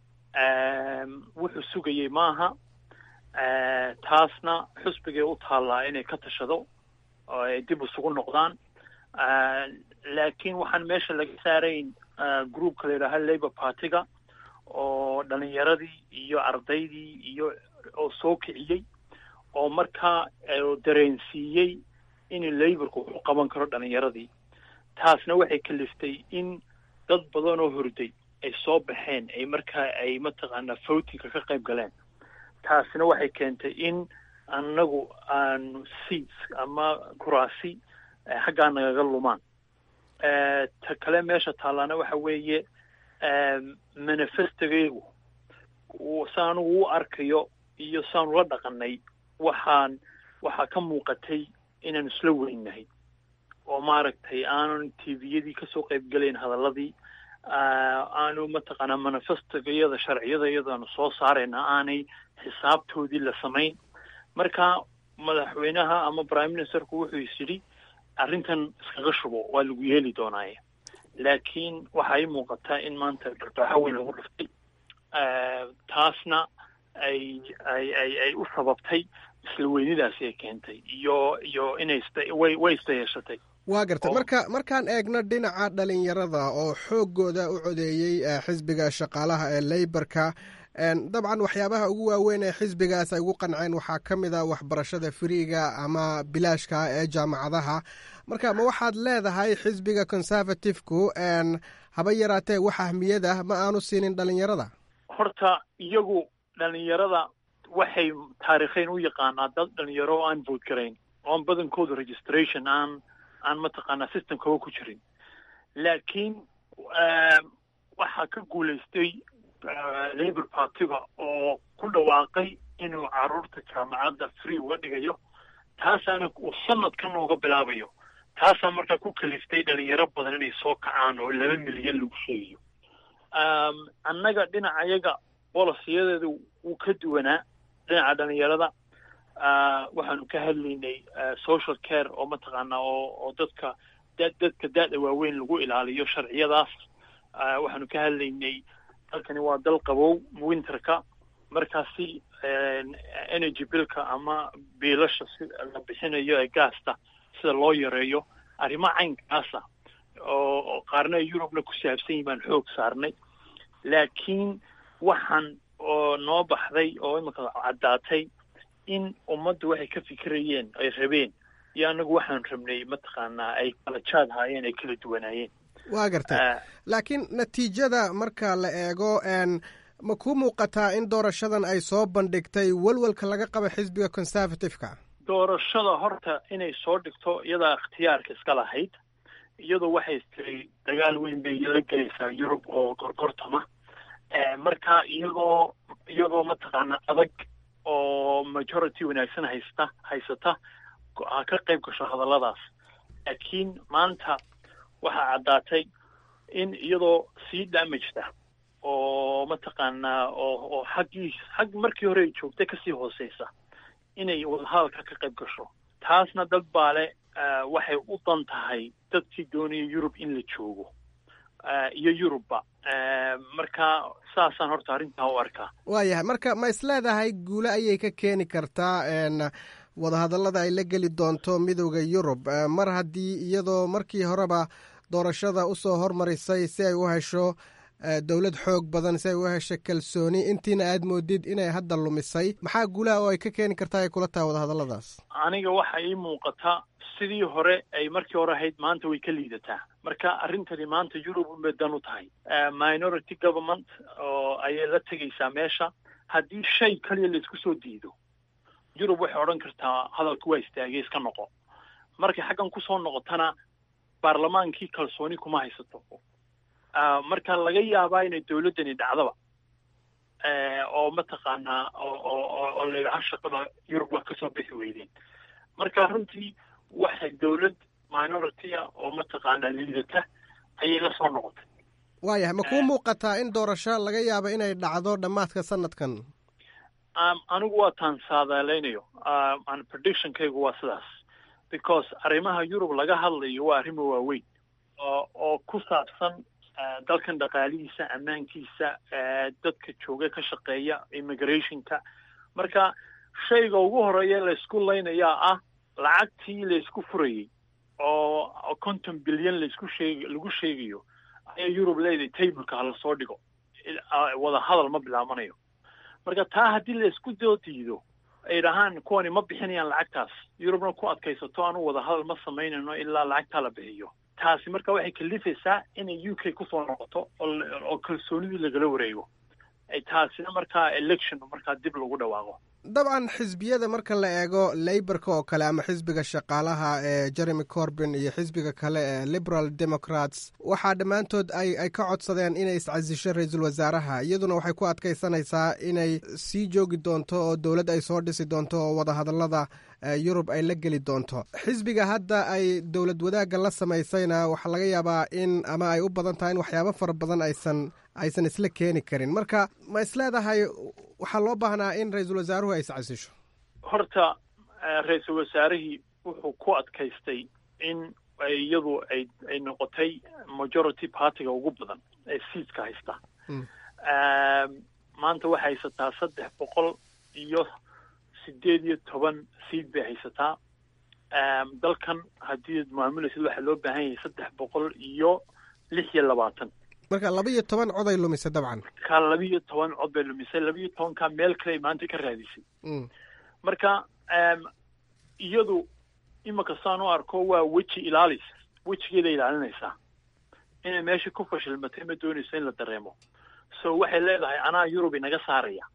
wuxuu sugayey maaha taasna xisbigay u taallaa inay ka tashado oo ay dib isugu noqdaan laakiin waxaan meesha laga saarayn groupka la yidhaaha labour partyga oo dhalinyaradii iyo ardaydii iyo oo soo kiciyey oo markaa dareensiiyey in laborku wax u qaban karo dhalinyaradii taasna waxay kaliftay in dad badan oo horday ay soo baxeen ay markaa ay mataqaanaa votinka ka qayb galeen taasna waxay keentay in annagu aanu seats ama kuraasi xaggaa nagaga lumaan ta kale meesha taallaana waxa weeye manifestogaygu saanu u arkayo iyo saanu la dhaqanay waxaan waxaa ka muuqatay inaanu isla weynahay oo maaragtay aanan tviyadii kasoo qayb gelayn hadaladii aanu mataqaanaa manifestogayada sharciyada iyadaanu soo saarayna aanay xisaabtoodii la samayn marka madaxweynaha ama prime ministerku wuxuu is yidhi arrintan iskaga shubo waa lagu yeeli doonaaye laakiin waxaa ii muuqataa in maanta dharbaaxo weyn lagu dhiftay taasna ay ay ay ay u sababtay isla weynidaasi ay keentay iyo iyo inay way way isdayeeshatay waa gartay marka markaan eegno dhinaca dhalinyarada oo xooggooda u codeeyey xisbiga shaqaalaha ee leyborka dabcan waxyaabaha ugu waaweyn ee xisbigaas ay ugu qanceen waxaa ka mid a waxbarashada firiiga ama bilaashka ee jaamacadaha marka ma waxaad leedahay xisbiga conservative-ku haba yaraatee wax ahmiyada ma aanu siinin dhalinyarada horta iyagu dhalinyarada waxay taariikheyn u yaqaanaa dad dhalinyaro oo aan vote garayn oon badankooda registration aan aan mataqaanaa systemkaba ku jirin laakiin waxaa ka guulaystay labour partiga oo ku dhawaaqay inuu caruurta jaamacadda free uga dhigayo taasaana uu sanadkan uga bilaabayo taasaa markaa ku kaliftay dhalinyaro badan inay soo kacaan oo laba milyan lagu sheegayo annaga dhinacayaga bolosiyadeeda wuu ka duwanaa dhinaca dhalinyarada waxaanu ka hadlaynay social care oo mataqaanaa oo oo dadka da dadka da-da waaweyn lagu ilaaliyo sharciyadaas waxaanu ka hadlaynay dalkani waa dal qabow winterka markaasi energy billka ama biilasha si la bixinayo ee gaasta sida loo yareeyo arrimo caynkaasa oo qaarna ay yurubna ku saabsan yihin baan xoog saarnay laakiin waxaan oo noo baxday oo imika caddaatay in ummaddu waxay ka fikirayeen ay rabeen iyo annagu waxaan rabnay mataqaanaa ay kala jaad haayeen ay kala duwanaayeen waa gartay laakiin natiijada marka la eego ma kuu muuqataa in doorashadan ay soo bandhigtay walwalka laga qaba xisbiga conservative-ka doorashada horta inay soo dhigto iyadaa ikhtiyaarka iska lahayd iyadoo waxay tiri dagaal weyn bay la gelaysaa yurub oo gorgortama marka iyagoo iyagoo mataqaana adag oo majority wanaagsan haysta haysata ha ka qayb gasho hadalladaas laakiin maanta waxaa caddaatay in iyadoo sii damageda oo mataqaanaa oo oo xaggii xag markii hore ay joogtay kasii hooseysa inay wadahadalka ka qayb gasho taasna dad baale waxay u dan tahay dadkii doonaya yurub in la joogo iyo yurubba marka saasaan horta arrintaa u arkaa waayahay marka ma isleedahay guule ayay ka keeni kartaa wadahadallada ay la geli doonto midowda yurub mar haddii iyadoo markii horeba doorashada usoo hormarisay si ay u hesho dowlad xoog badan si ay u hesho kalsooni intiina aad moodid inay hadda lumisay maxaa guulaha oo ay ka keeni kartaa ay kula tahay wadahadalladaas aniga waxa ii muuqata sidii hore ay markii hore ahayd maanta way ka liidataa marka arrintani maanta yurub unbay dan u tahay minority government oo ayay la tegaysaa meesha haddii shay kaliya laisku soo diido yurub waxay odhan kartaa hadalku waa istaagay iska noqo markay xaggan kusoo noqotana baarlamaankii kalsooni kuma haysato marka laga yaabaa inay dowladdani dhacdaba oo mataqaanaa oo layidhaha shaqada yurub wax kasoo bixi weydeen marka runtii waxay dowlad minority-a oo mataqaanaa liidata ayay la soo noqotay waayahay ma kuu muuqataa in doorasho laga yaabo inay dhacdo dhammaadka sanadkan anigu waa taan saadaaleynayo an predictionkaygu waa sidaas because arrimaha yurub laga hadlayo waa arrimo waaweyn oo oo ku saabsan dalkan dhaqaalihiisa ammaankiisa dadka jooga ka shaqeeya immigrationka marka shayga ugu horeeya laysku laynayaa ah lacagtii laysku furayey oo konton bilyan laysku sheeg lagu sheegayo ayaa yurub leedahay tableka hala soo dhigo wada hadal ma bilaabanayo marka taa haddii laysku doo diido ay dhahaan kuwani ma bixinayaan lacagtaas yurubna ku adkaysato anu wada hadal ma samaynayno ilaa lacagtaa la bixiyo taasi marka waxay kalifaysaa inay u k kusoo noqoto oo kalsoonidii lagala wareego taasina markaa election markaa dib lagu dhawaaqo dabcan xisbiyada marka la eego leyborka oo kale ama xisbiga shaqaalaha ee jeremy corbin iyo xisbiga kale ee liberal democrats waxaa dhammaantood ay ay ka codsadeen inay iscasisho ra-iisul wasaaraha iyaduna waxay ku adkaysanaysaa inay sii joogi doonto oo dowlad ay soo dhisi doonto oo wadahadallada yurub ay la geli doonto xisbiga hadda ay dowlad wadaagga la samaysayna waxaa laga yaabaa in ama ay u badan tahay in waxyaabo fara badan aysan aysan isla keeni karin marka ma isleedahay waxaa loo baahnaa in ra-iisul wasaaruhu ay iscasisho horta ra-iisul wasaarihii wuxuu ku adkaystay in iyadu ay ay noqotay majority partyga ugu badan ee seatka haysta maanta waxay haysataa saddex boqol iyo sideed iyo toban seat bay haysataa dalkan haddii ad maamulaysid waxaa loo baahan yahay saddex boqol iyo lix iyo labaatan marka laba iyo toban cod ay lumisay dabcan ka laba iyo toban cod bay lumisay laba iyo tobankaa meel kale ay maanta ka raadisay marka iyadu imika saan u arko waa weji ilaalis wejigeeda ilaalinaysaa inay meesha ku fashilmatay ma doonayso in la dareemo so waxay leedahay anaa yurub inaga saaraya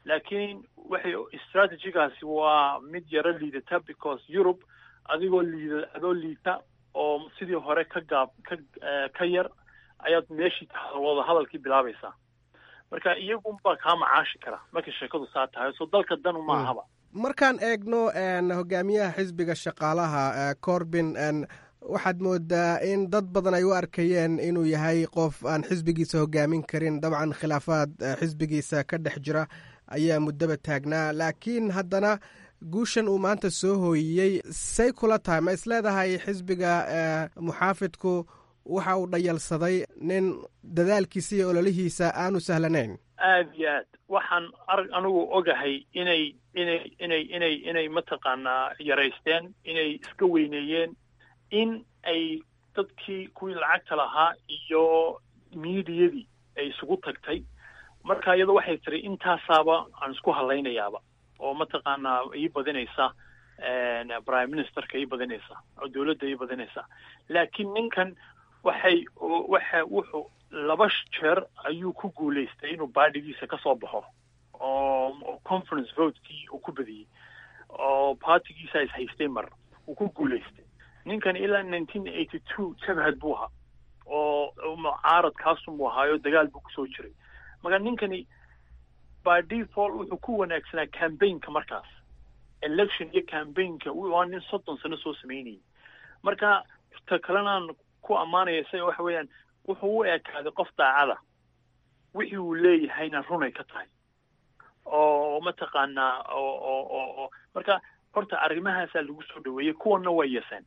laakiin waxay strategigaasi waa mid yaro liidata because europe adigoo liida adoo liita oo sidii hore ka gaab ka ka yar ayaad meeshii wada hadalkii bilaabaysaa marka iyagunbaa kaa macaashi kara markay sheekadu saa tahay so dalka danu ma ahaba markaan eegno hogaamiyaha xisbiga shaqaalaha corbin waxaad moodaa in dad badan ay u arkayeen inuu yahay qof aan xisbigiisa hogaamin karin dabcan khilaafaad xisbigiisa ka dhex jira ayaa muddaba taagnaa laakiin haddana guushan uu maanta soo hooyiyey say kula tahay ma isleedahay xisbiga muxaafidku waxa uu dhayalsaday nin dadaalkiisa iyo ololihiisa aanu sahlanayn aad iyo aad waxaan arag anigu ogahay inay inay inay inay inay mataqaanaa yaraysteen inay iska weyneeyeen in ay dadkii kuwii lacagta lahaa iyo miidiyadii ay isugu tagtay marka iyado waxay tiri intaasaaba aan isku hadlaynayaaba oo mataqaanaa ii badinaysa prime ministerka ii badinaysa oo dawladda ii badinaysa laakiin ninkan waxay waxa wuxuu laba jeer ayuu ku guulaystay inuu baadhigiisa ka soo baxo oo conference votekii uu ku badiyey oo partigiisa is haystay mar uu ku guulaystay ninkan ilaa nineteen eighty two jabhad buu ahaa oo mucaarad kaasumuu ahaayo dagaal buu kusoo jiray marka ninkani by default wuxuu ku wanaagsanaa cambaynka markaas election iyo cambaynka waa nin soddon sano soo sameynayay marka ta kalenaan ku ammaanaya isaga waxa weeyaan wuxuu u ekaaday qof daacada wixii uu leeyahayna runay ka tahay oo mataqaanaa oo oo oo oo marka horta arrimahaasaa lagu soo dhaweeyey kuwanna way yaseen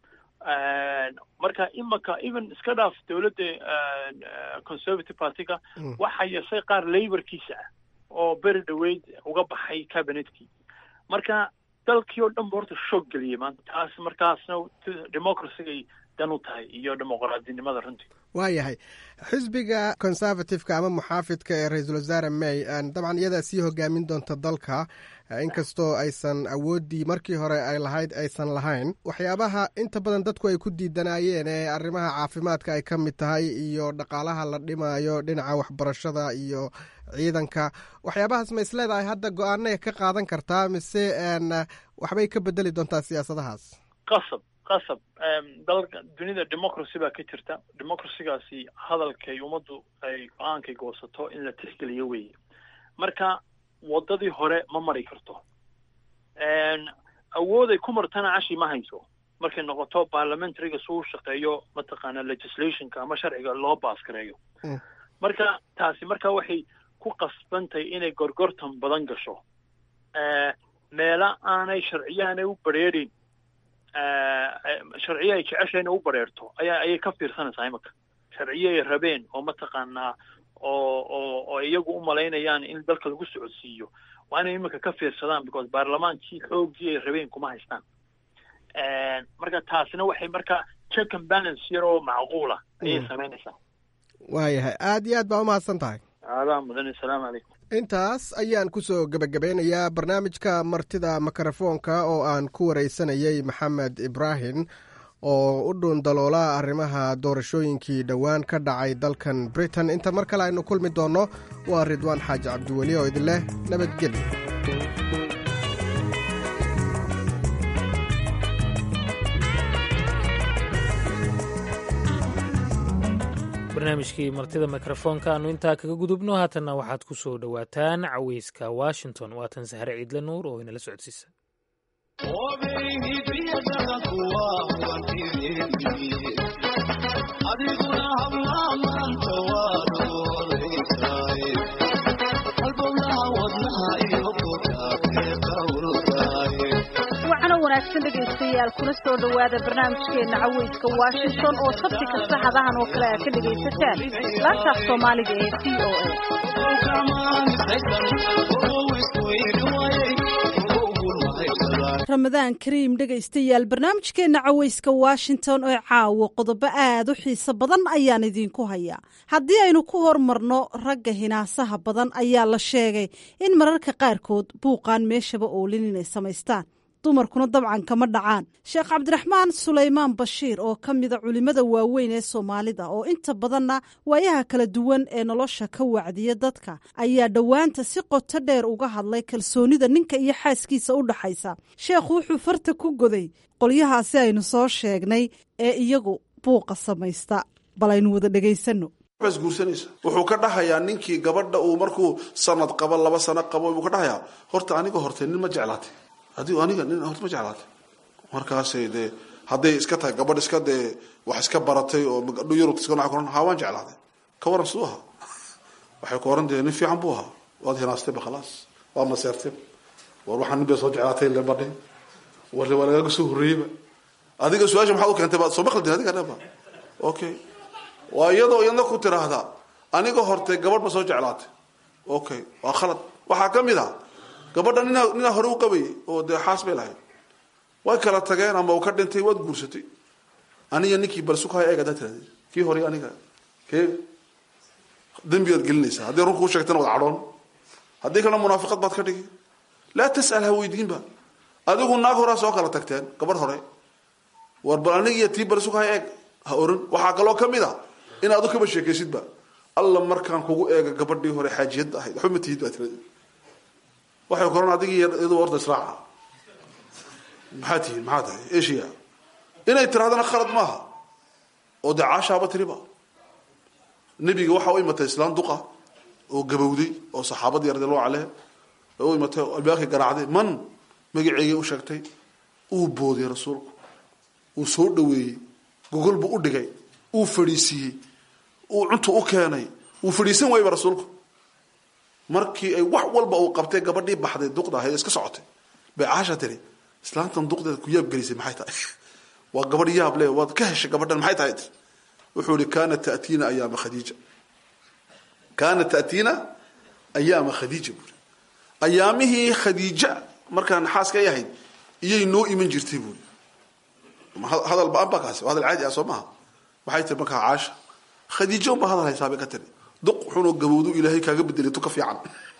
marka imaka even iska dhaaf dawladda conservative partyga waxaa yasay qaar laborkiisa ah oo beri dhaweyd uga baxay cabinetkii marka dalkii oo dhan ba horta shoog geliyey maanta taas markaasna democracygay dan u tahay iyo dimuqraadinimada runtii waayahay xisbiga conservativeka ama muxaafidka ee ra-iisul wasaare may dabcan iyadaa sii hogaamin doonta dalka inkastoo aysan awooddii markii hore ay lahayd aysan lahayn waxyaabaha inta badan dadku ay ku diidanayeen ee arrimaha caafimaadka ay ka mid tahay iyo dhaqaalaha la dhimaayo dhinaca waxbarashada iyo ciidanka waxyaabahaas ma isleedahay hadda go-aanay ka qaadan kartaa mise waxbay ka bedeli doontaa siyaasadahaas qasab qasab dalka dunida democracy baa ka jirta democracygaasi hadalkay ummaddu ay go-aankay goosato in la tixgeliyo weeye marka waddadii hore ma mari karto awooday ku martana cashi ma hayso markay noqoto parliamentaryga suu shaqeeyo mataqaana legislationka ama sharciga loo baaskareeyo marka taasi marka waxay ku qasbantahay inay gorgortan badan gasho meela aanay sharciyahanay u bareerin sharciye ay jecesha inay u bareerto ayaa ayay ka fiirsanaysaa imaka sharciye ay rabeen oo mataqaanaa oo oo oo iyagu u malaynayaan in dalka lagu socodsiiyo waa inay imika ka fiirsadaan because baarlamaankii xoogii ay rabeen kuma haystaan marka taasina waxay marka check and balance yar oo macquula ayay samaynaysaa waayahay aada iyo aad baa umahadsan tahay aadaa mudan asalaamu calaykum intaas ayaan kusoo gebagabeynayaa barnaamijka martida mikrofoonka oo aan ku wareysanayay maxamed ibraahim oo u dhuun daloola arrimaha doorashooyinkii dhowaan ka dhacay dalkan britain inta mar kale aynu kulmi doonno waa ridwaan xaaji cabdiweli oo idin leh nabadgelyo barnaamijkii martida mikrofoonka aanu intaa kaga gudubno haatanna waxaad ku soo dhowaataan caweyska washington waatan sahre ciidle nuur oo inala socodsiisa wanaagsan dhegaystayaal kuna soo dhowaada barnaamijkeena caweyska washington oo sabti kasta hadahan oo kale aad ka dhegaysataan laantaaf soomaaliga ee v o a ramadaan kariim dhegaystayaal barnaamijkeena caweyska washington oo caawo qodobo aad u xiiso badan ayaan idiinku hayaa haddii aynu ku hormarno ragga hinaasaha badan ayaa la sheegay in mararka qaarkood buuqaan meeshaba oolin inay samaystaan dumarkuna dabcan kama dhacaan sheekh cabdiraxmaan sulaymaan bashiir oo ka mida culimmada waaweyn ee soomaalida oo inta badanna waayaha kala duwan ee nolosha ka wacdiya dadka ayaa dhowaanta si qoto dheer uga hadlay kalsoonida ninka iyo xaaskiisa u dhaxaysa sheekhu wuxuu farta ku goday qolyahaasi aynu soo sheegnay ee iyagu buuqa samaysta bal aynu wada dhegaysanno guursanaysa wuxuu ka dhahayaa ninkii gabadha uu markuu sanad qabo laba sano qabo buu ka dhahayaa horta aniga horte nin ma jeclaatay adigu aniga nin horta ma jeclaatay markaasay dee hadday iska tahay gabadh iska dee wax iska baratay oo dhu yurubta iska noca kuran haa waan jeclaaday ka waran siduu ahaa waxay ku oran dee nin fiican buu ahaa waad hinaastay ba khalaas waa maseertay war waxaa nin bay soo jeclaatay le badhay warle waa lagaaga soo horreeyeyba adiga su-aasha maxaad u keentay ba soo maqaldin adiga dheba okay waa iyadoo iyadna ku tiraahdaa aniga hortay gabadh ma soo jeclaatay okay waa khalad waxaa ka mid a gabadha nina ninaa hore u qabayay oo dee xaas bay lahayd way kala tageen ama uu ka dhintay waad guursatay aniga ninkii balsukaya eeg haddaa tirahdid kii hore aniga kee dembigaad gelinaysaa haddii run kuu sheegtana wad cadhoon haddii kalena munaafiqad baad ka dhigi laa tas'al ha weydiinba adigu naag horaa soo kala tagteen gabadh hore war bal aniga iyo tii balsukaya eeg ha oran waxaa kaloo ka mid a in adu kaba sheekaysidba alla markaan kugu eega gabadhii hore xaajiyadda ahayd waxba ma tihid baa tiradi waxay koran adig iyadu orda israaca maxaa tihiin maxaa tahay eshiya inay tirahdana khalad maaha oo dee caashaaba tiriba nebiga waxaa u imatay islaan duqa oo gabowday oo saxaabadii radiallahu caleyh u imatay albaabkii garaacday man magaceygay u sheegtay uu booday rasuulku uu soo dhaweeyey gogol buu u dhigay uu fadhiisiiyey uu cuntu u keenay wuu fadhiisan waayba rasuulku markii ay wax walba uu qabtay gabadhii baxday duqda ahayd iska socotay bay caasha tiri islaantan duqdeeda ku yaab gelisay maxay tahay waa gabadh yaab le waad ka heshay gabadhan maxay tahay wuxuu ihi kaanat ta'tiina ayaama khadiija kaanat ta'tiina ayaama khadiija buuri ayaamihii khadiija markaan xaaska ay ahayd iyay noo iman jirtay buuri hadal ba-an baa kaasi hadal caadi ah soo maaha waxay tiri markaa caasha khadiijo unbaa hadal haysaa bay ka tiri duq xunoo gabowdu ilaahay kaaga bedelay tu ka fiican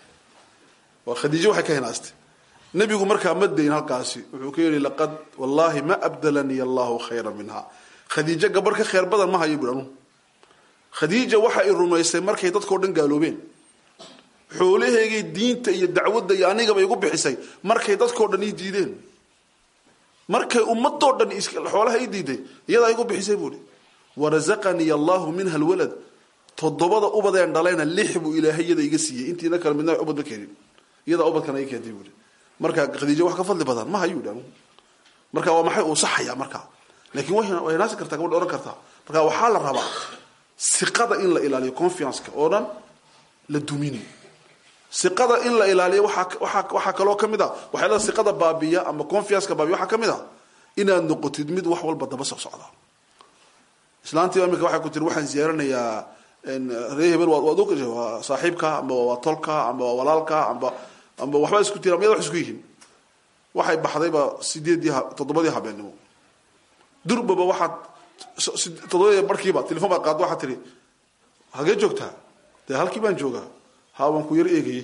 waa khadiijo waxay ka hinaastay nebigu markaa ma dayn halkaasi wuxuu ka yihi laqad wallahi ma abdalanii allahu khayra minha khadiijo gabarh ka khayr badan ma hayo bui anu khadiija waxa i rumaysay markay dadkao dhan gaaloobeen xoolaheygay diinta iyo dacwadda iyo anigaba igu bixisay markay dadkao dhan ii diideen markay ummadoo dhan xoolaha ii diiday iyadaa igu bixisay buui warazaqanii allahu minha lwalad toddobada ubadeen dhalayna lix buu ilaahay iyada iga siiyey intiina kale midna ubad ma keenin iyadaa ubadkana i keentay buui marka khadiijo wax ka fadli badan ma hayu dhan marka waa maxay uu saxaya marka laakiin way naasi kartaa gabadha ohan kartaa marka waxaa la rabaa siqada in la ilaaliyo confianceka oo dhan la dumini siqada in la ilaaliyo waaa waxaa kaloo kamid a waxyaala siqada baabiya ama confianceka baabiya waxaa kamid a inaad noqotid mid wax walba daba soc socda islaantii imika waxay ku tiri waxaan ziyaaranayaa ree hebel waad og waa saaxiibka amba waa tolka amba waa walaalka amba amba waxba isku tiri amyada wax isku yihiin waxay baxdayba sideedii toddobadii habeennimo durbaba waxaad toddobadii barkiiba telefon baad qaadda waxaad tihi hagee joogtaa dee halkii baan joogaa ha waan ku yar eegayey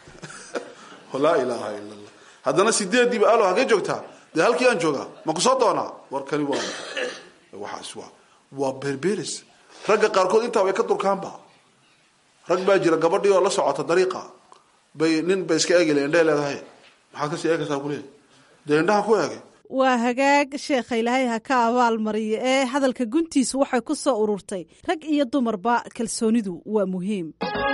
laa ilaaha ila allah haddana sideediiba alo hagee joogtaa dee halkii aan joogaa ma ku soo doonaa warkani waa waxaas waa waa berberis ragga qaarkood intaa way ka durkaanba rag baa jira gabadhii oo la socota dariiqa bay nin bay iska eegile indhaha leedahay maxaad kasii eegaysaa kuleeya dee indhaha ku eegay waa hagaag sheekha ilaahay ha ka abaal mariyo ee hadalka guntiisu waxay ku soo ururtay rag iyo dumarba kalsoonidu waa muhiim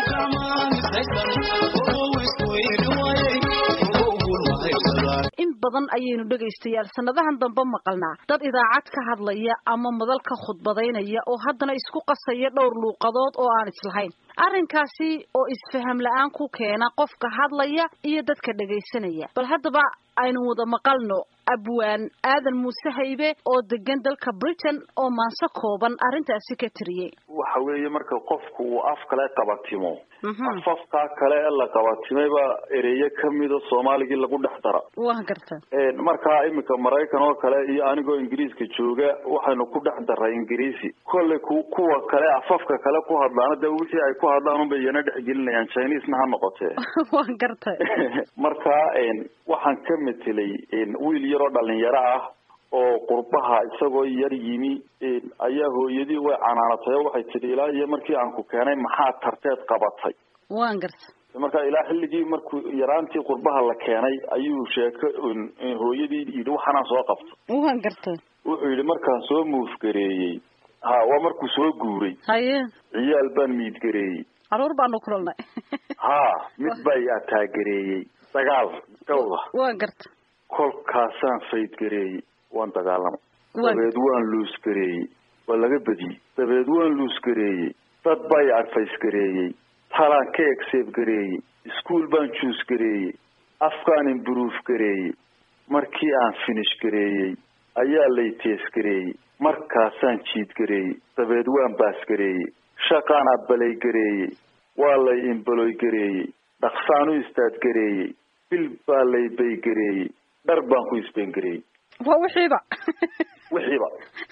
in badan ayaynu dhegaystayaal sannadahan dambe maqalnaa dad idaacad ka hadlaya ama madal ka khudbadaynaya oo haddana isku qasaya dhowr luuqadood oo aan islahayn arrinkaasi oo isfaham la-aan ku keena qofka hadlaya iyo dadka dhegaysanaya bal haddaba aynu wada maqalno abwaan aadan muuse haybe oo degan dalka britain oo maanse kooban arrintaasi ka tiriyey waxa weeye marka qofku uu af kale qabatimo afafkaa kale ee la qabatimayba ereyo kamida soomaaligii lagu dhex dara waa garta markaa iminka maraykan oo kale iyo anigoo ingiriiska jooga waxaynu ku dhex daray ingiriisi kolley ku kuwa kale afafka kale ku hadlaana de wixii ay ku hadlaan unbay iyana dhexgelinayaan chinesna ha noqotee waan gartay marka waxaan ka metelay wiil yaroo dhalinyaro ah oo qurbaha isagoo yar yimi ayaa hooyadii way canaanatay oo waxay tidhi ilaa iyo markii aan ku keenay maxaa tarteed qabatay waan gartay marka ilaa xilligii markuu yaraantii qurbaha la keenay ayuu sheeko hooyadii yidhi waxaanaan soo qabto waan gartay wuxuu yidhi markaan soo muufgareeyey ha waa markuu soo guuray haye ciyaal baan miidgareeyey caruur baanu kulanay ha mid baa i ataagareeyey dagaal gawda waan gartay kolkaasaan faydgareeyey waan dagaalamay dabeed waan luusgareeyey waa laga badiyey dabeed waan luusgareeyey dad baa i adfaysgareeyey talaan ka egseeb gareeyey iskuol baan juus gareeyey afkaan imbrove gareeyey markii aan finish gareeyey ayaa lay tees gareeyey markaasaan jiid gareeyey dabeed waan baas gareeyey shaqaan abbalay gareeyey waa lay imbaloy gareeyey dhaqsaan u istaad gareeyey bil baa lay bay gareeyey dhar baan ku isbeen gareeyey waa wixiiba wixiiba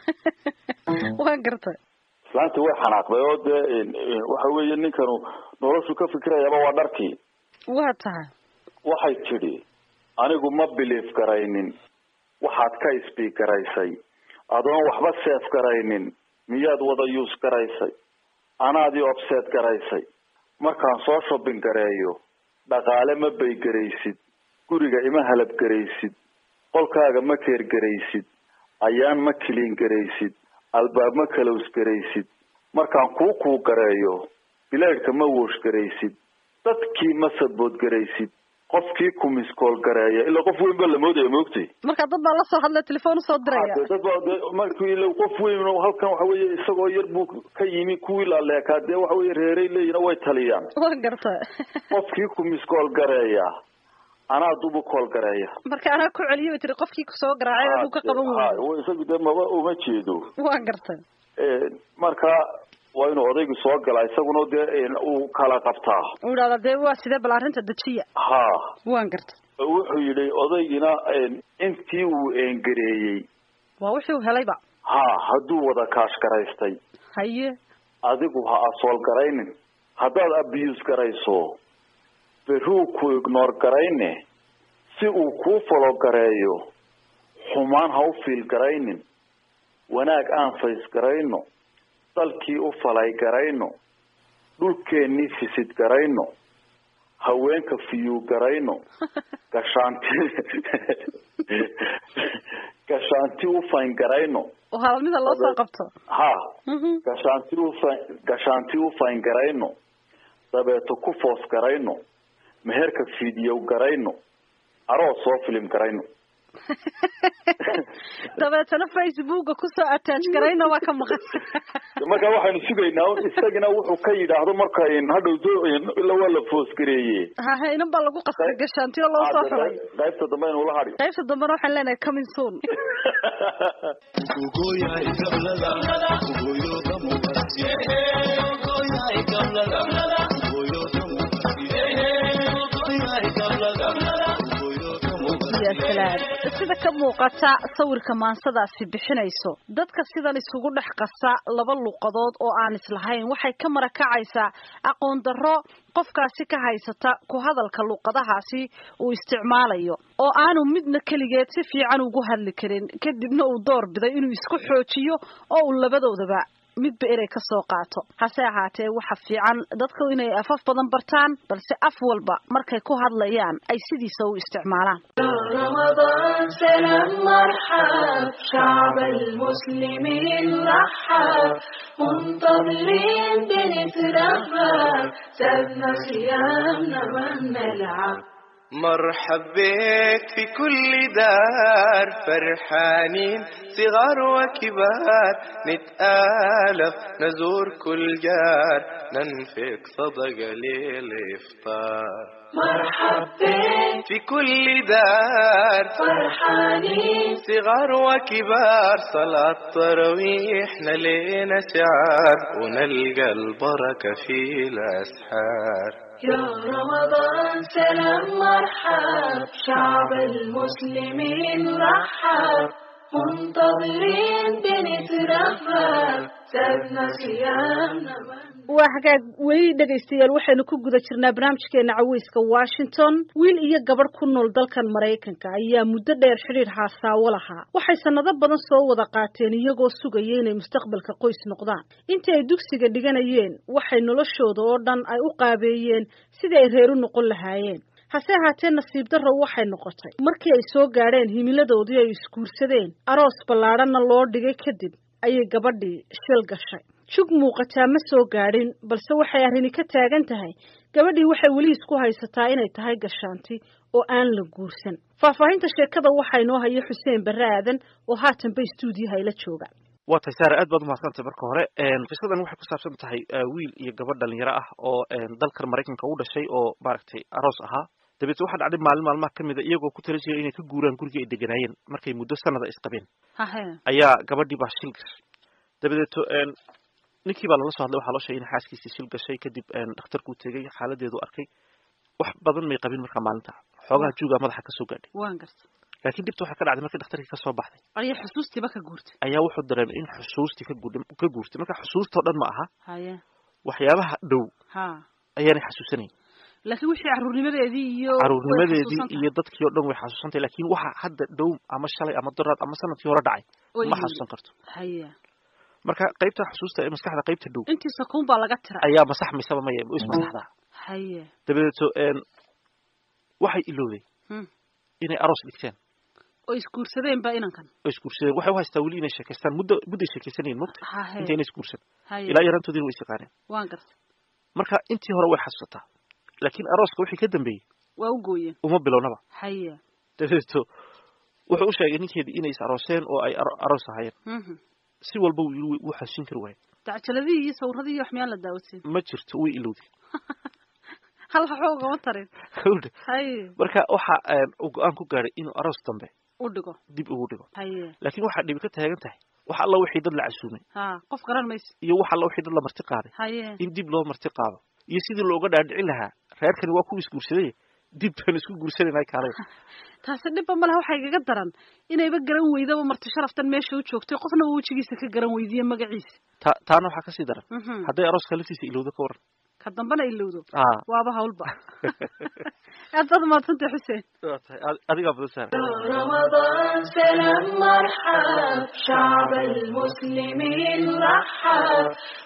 waan gartay islaantii way xanaaqday oo dee waxa weeye ninkanu noloshu ka fikirayaaba waa dharkii waa tahay waxay tidhi anigu ma bilief garaynin waxaad ka isbiig garaysay adoon waxba seef garaynin miyaad wada yuus garaysay anaadii obseed garaysay markaan soo shopping gareeyo dhaqaale ma bay garaysid guriga ima halab garaysid qolkaaga ma keer garaysid ayaan ma kiliin garaysid albaab ma kalows garaysid markaan kuu kuu gareeyo bilaydhka ma woosh garaysid dadkii ma sabood garaysid qofkii ku miskool gareeya ilaa qof weyn baa la moodaya maogtay marka dad baa lasoo hadlay telefoon usoo diraya dad baa de markii ila qof weyn halkan waxa weeye isagoo yar buu ka yimi kuwii laaleekaa dee waxa weye reeray leeyihin way taliyaan waan garta qofkii ku miskool gareeya anaa dubu kool gareeya marka anaa ku celiyo bay tiri qofkii kusoo garaacay aduu ka qaban waayo isagu dee maba uma jeedo waan gartay marka waa inuu odaygu soo galaa isaguna dee uu kala qabtaa uu idhahda dee waa sidee bal arrinta dejiya ha waan gartay wuxuu yidhi odaygina intii uu eengareeyey waa wixii uu helayba ha hadduu wada kaash garaystay haye adigu ha asool garaynin haddaad abuse garayso beruu ku ignoor garayne si uu kuu falo gareeyo xumaan ha u fiil garaynin wanaag aan fays garayno dalkii u falay garayno dhulkeennii fisid garayno haweenka fiyuu garayno gashaanti gashaanti u fayn garayno halmida loo soo qabto ha gashaanti ufa gashaanti u fayn garayno dabeeto ku foos garayno meherka fidiyow garayno aroos soo filim garayno dabeetana facebooka kusoo attach garayna waa ka maqan marka waxaynu sugaynaa isagina wuxuu ka yidhaahdo marka hadhow ila waa la foos gareeye hahe inan baa lagu qasbay gashaantiyo loo soo xulay qaybta dambe aynu ula hadhi qaybta dambena waxaan leenahay coming soon sida ka muuqata sawirka maansadaasi bixinayso dadka sidan isugu dhex qasa laba luqadood oo aan islahayn waxay ka marakacaysaa aqoon darro qofkaasi ka haysata ku hadalka luqadahaasi uu isticmaalayo oo aanu midna keligeed si fiican ugu hadli karin kadibna uu door biday inuu isku xoojiyo oo uu labadoodaba midba erey ka soo qaato hase ahaatee waxa fiican dadku inay afaf badan bartaan balse af walba markay ku hadlayaan ay sidiisa u isticmaalaan رمضان سلام مرحب شعب المسلمين رحب منتظرين بنترحب سابنا صيامنا ما نلعب مرحب بك في كل دار فرحانين صغار وكبار نتآلف نزور كل جار ننفق صدقة للإفطار مرحب بك في كل دار فرحانين صغار وكبار صلاة تراويح لينا شعار ونلقى البركة في الأسحار يا رمضان سلام مرحب شعب المسلمين رحب منتظرين بنترحب سابنا صيامنا waa hagaag weli dhegaystayaal waxaynu ku guda jirnaa barnaamijkeena caweyska washington wiil iyo gabadh ku nool dalkan maraykanka ayaa muddo dheer xidhiir haasaawo lahaa waxay sannado badan soo wada qaateen iyagoo sugaya inay mustaqbalka qoys noqdaan intii ay dugsiga dhiganayeen waxay noloshooda oo dhan ay u qaabeeyeen sidii ay reer u noqon lahaayeen hase ahaatee nasiib darro waxay noqotay markii ay soo gaadheen himiladoodii ay isguursadeen aroos ballaadhanna loo dhigay kadib ayay gabadhii shil gashay jug muuqataa ma soo gaadhin balse waxay arrini ka taagan tahay gabadhii waxay weli isku haysataa inay tahay gashaanti oo aan la guursan faahfaahinta sheekada waxaa inoo haya xuseen barre aadan oo haatanba istuudiyaha ila jooga waa tahay saare aad baad umahadsantay marka hore qisadan waxay ku saabsan tahay wiil iyo gabadh dhalinyaro ah oo dalkan maraykanka u dhashay oo maaragtay aroos ahaa dabeetna waxaa dhacday maalin maalmaha ka mida iyagoo ku tala jira inay ka guuraan gurigii ay deganaayeen markay muddo sanada isqabeen ayaa gabadhii baa shil gashay dabadeeto ninkii baa lala soo hadlay waxaa loo sheegay in xaaskiisii shil gashay kadib dhakhtarkuu tegey xaaladeedu arkay wax badan may qabin markaa maalinta xoogaha juugaa madaxa kasoo gaadhay waan garta laakiin dhibta waxay ka dhacday markii dhakhtarkii kasoo baxday ayaa xusuustiiba ka guurtay ayaa wuxuu dareemay in xusuustii ka guur ka guurtay marka xusuustao dhan ma aha haye waxyaabaha dhow ha ayaanay xasuusanayn laakiin wixii caruurnimadeedii iyo caruurnimadeedii iyo dadkii oo dhan way xasuusantay laakiin waxa hadda dhow ama shalay ama doraad ama sanadkii hore dhacay ma xasuusan karto haye marka qaybta xusuusta ee maskaxda qaybta dhow intii sakuun baa laga tiray ayaa masaxmaysaba maya is masaxdaa haye dabadeeto waxay ilowday inay aroos dhigteen oo isguursadeen ba inankan oo isguursadeen waxay u haystaa weli inay sheekaystaan muddo mudday sheekaysanayeen mogta inta inay isguursan ilaa yarantoodiina way isyaqaaneen waan garta marka intii hore way xasuusataa laakiin arooska wixii ka dambeeyey waa u gooyeen uma bilownaba haye dabadeeto wuxuu u sheegay ninkeedii inay is arooseen oo ay aroos ahaayeen si walba wuu yiri wuu xasuusin kari waayay dacjaladii iyo sawradii iyo wax miyaan la daawadsiin ma jirto way ilowday hal waxba ugama tarin haye marka waxa uu go-aan ku gaadhay inuu aroos dambe u dhigo dib ugu dhigo haye laakiin waxaa dhibi ka taagan tahay wax alla wixii dad la casuumay ha qof garan mayso iyo wax alla wixii dad la marti qaaday haye in dib loo marti qaado iyo sidii looga dhaadhicin lahaa reerkani waa kuwa isguursaday dib baan isku guursanayna kaalay taasi dhibba malaha waxaa igaga daran inayba garan weydaba marti sharaftan meesha u joogtay qofna wejigiisa ka garan weydiye magaciisa ta taana waxaa kasii daran hadday arooska laftiisa ilowdo ka waran ka dambana ilowdo waaba hawlba aad baad umadsantay xuseen adigaa badan saara رمضان سلام مرحب شعب المسلمين رحب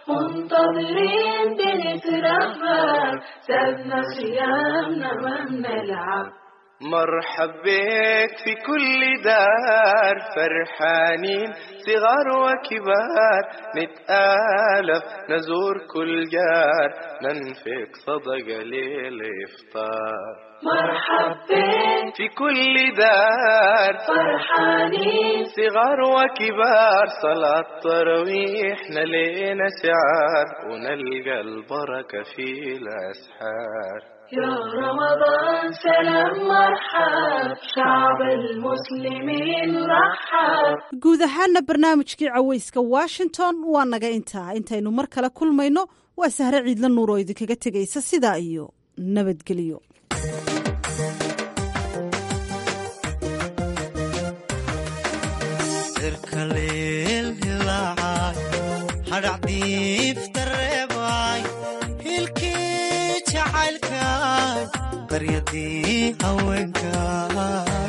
منتظرين بنترحب سابنا صيامنا ما بنلعب مرحب بك في كل دار فرحانين صغار وكبار نتآلف نزور كل جار ننفق صدقة للإفطار مرحب بك في كل دار فرحانين صغار وكبار صلاة تراويح لينا شعار ونلقى البركة في الأسحار يا رمضان سلام مرحب شعب المسلمين رحب guud ahaana barnaamijkii caweyska washington waa naga intaa intaynu mar kale kulmayno waa sahre ciidla nuur oo idinkaga tegaysa sidaa iyo nabadgelyo baryadii haweenkaay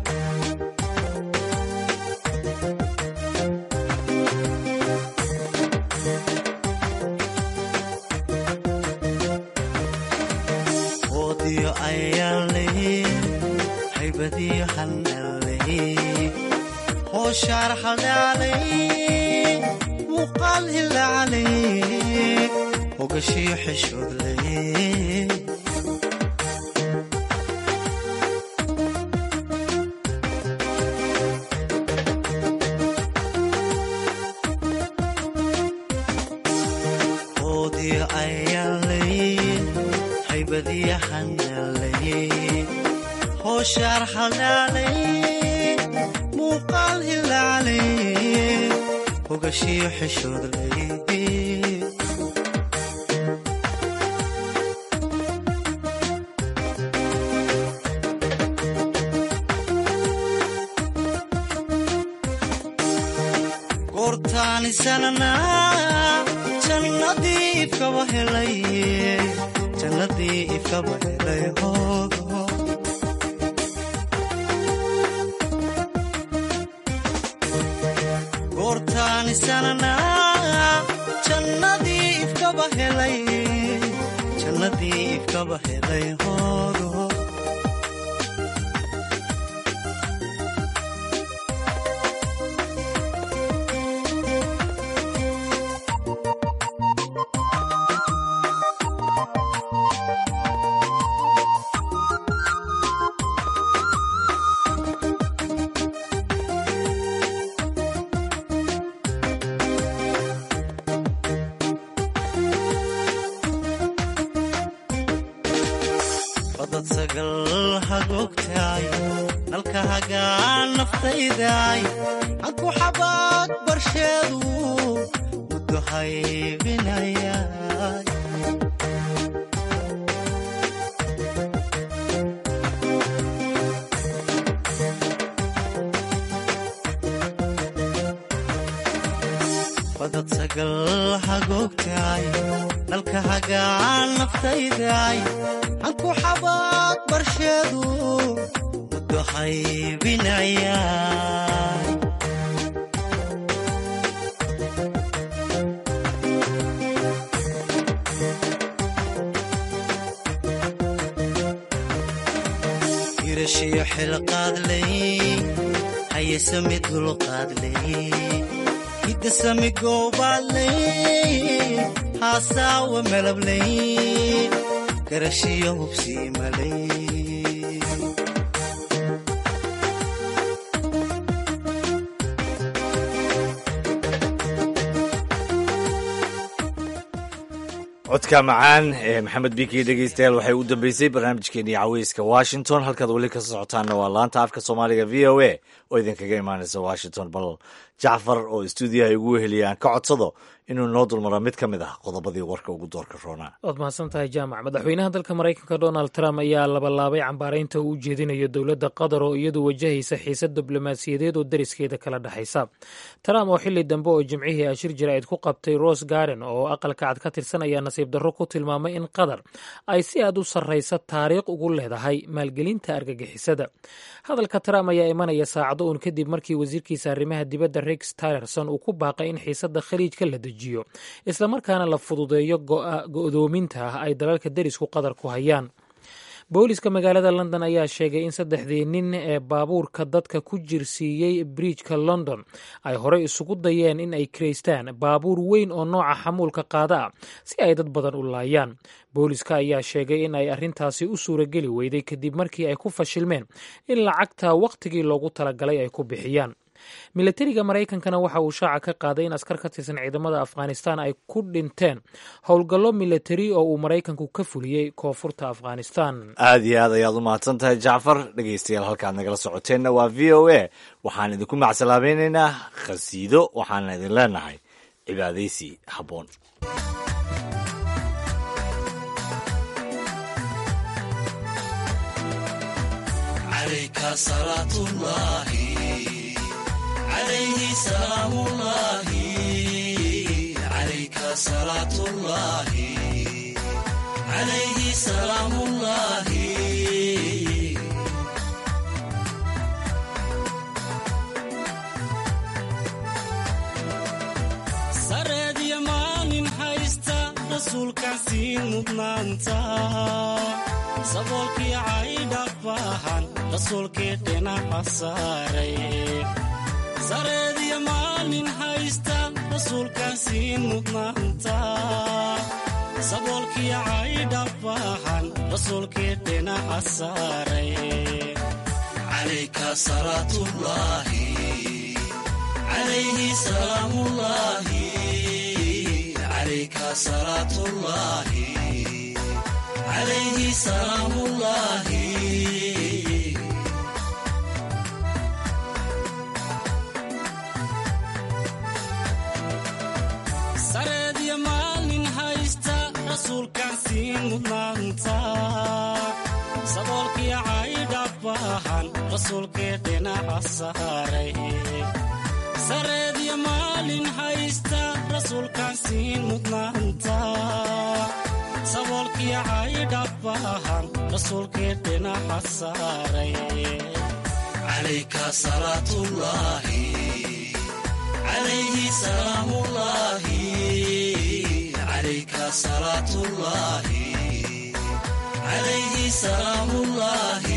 oodiyo ayaanley haybadiyo handhaley hooshaar haldhaaley muuqaal hilaaley hogashiyo xishoodley hooshaar haldhaaley muuqaal hilaaley hogashiyo xishoodley goorta goortaanisanana jannadii ifkaba helay jannadii ifkaba helay hoogo goortaanisanana jannadii ifkaba helay jannadii ifkaba helay hoogo badad sagal hagogtaay nalka hagaan naftaydaay hanku xabaad barsheedu muddo haybinayaay badad sagal hagogtaay nalka hagaan naftaydaay hanku xabaad barsheedu muddo haybinayaay irashiyo xilqaadlay hayesami dulqaadlay hidasami goobaadlay haasaawa melablay garashiyo hubsiimalay codka macaan ee maxamed biki dhegeystayaal waxay u dambeysay barnaamijkeenii caweyska washington halkaad weli ka socotaanna waa laanta afka soomaaliga v o a oo idinkaga imaanaysa washington bal jacfar oo stuudiyaha igu weheliya aan ka codsado inuu noo dulmaro mid ka mid ah qodobadii warka ugu doorka roonaa waad mahadsan tahay jaamac madaxweynaha dalka maraykanka donald trump ayaa labalaabay cambaaraynta uu u jeedinayo dowladda qatar oo iyadu wajahaysa xiisad diblomaasiyadeed oo deriskeeda kala dhexaysa trump oo xili dambe oo jimcihii ashir jaraa'id ku qabtay rose garden oo aqalka cad ka tirsan ayaa nasiib darro ku tilmaamay in qatar ay si aad u sarraysa taariikh ugu leedahay maalgelinta argagixisada hadalka trump ayaa imanaya saacado uun kadib markii wasiirkiisa arrimaha dibadda rex tillerson uu ku baaqay in xiisadda khaliijka la dejiyo islamarkaana la fududeeyo go'doominta ah ay dalalka derisku qatar ku hayaan booliska magaalada london ayaa sheegay in saddexdii nin ee baabuurka dadka ku jirsiiyey bridjka london ay horey isugu dayeen in ay kiraystaan baabuur weyn oo nooca xamuulka qaada ah si ay dad badan u laayaan booliska ayaa sheegay in ay arrintaasi u suurageli weyday kadib markii ay ku fashilmeen in lacagta wakhtigii loogu talagalay ay ku bixiyaan milatariga maraykankana waxa uu shaaca ka qaaday in askar ka tirsan ciidamada afghanistan ay ku dhinteen howlgallo milatari oo uu maraykanku ka fuliyey koonfurta afghanistan aad iyo aad ayaad u mahadsan tahay jacfar dhegeystayaal halkaad nagala socoteenna waa v o a waxaan idinku macsalaabaynaynaa khasiido waxaana idin leenahay cibaadaysi habboon عليه سلام الله عليك صلاة الله عليه سلام الله سرد يمان حيستا رسولك سين مدنانتا saboolkii caydhaq baahan rasuulkii dhinaca saaray sareediya maalin haysta rasuulkaan siin mudnaanta saboolkii caydha baahan rasuulkii dhinaca saaray calayka salaatullaahi calayhi salaamullaahi calayka salaatullaahi calayhi salaamullaahi sareediya maalin haysta rasuulkaan siin mudnaanta saboolkii caydha baahan rasuulkii dhinaca saaray sareedya maalin haysta rasuulkaan siin mudnaanta saboolkii caydhabbahan rasuulkee dhinaca saaray calayka salaatullaahi calayhi salaamullaahi calayka salaatullaahi calayhi salaamullaahi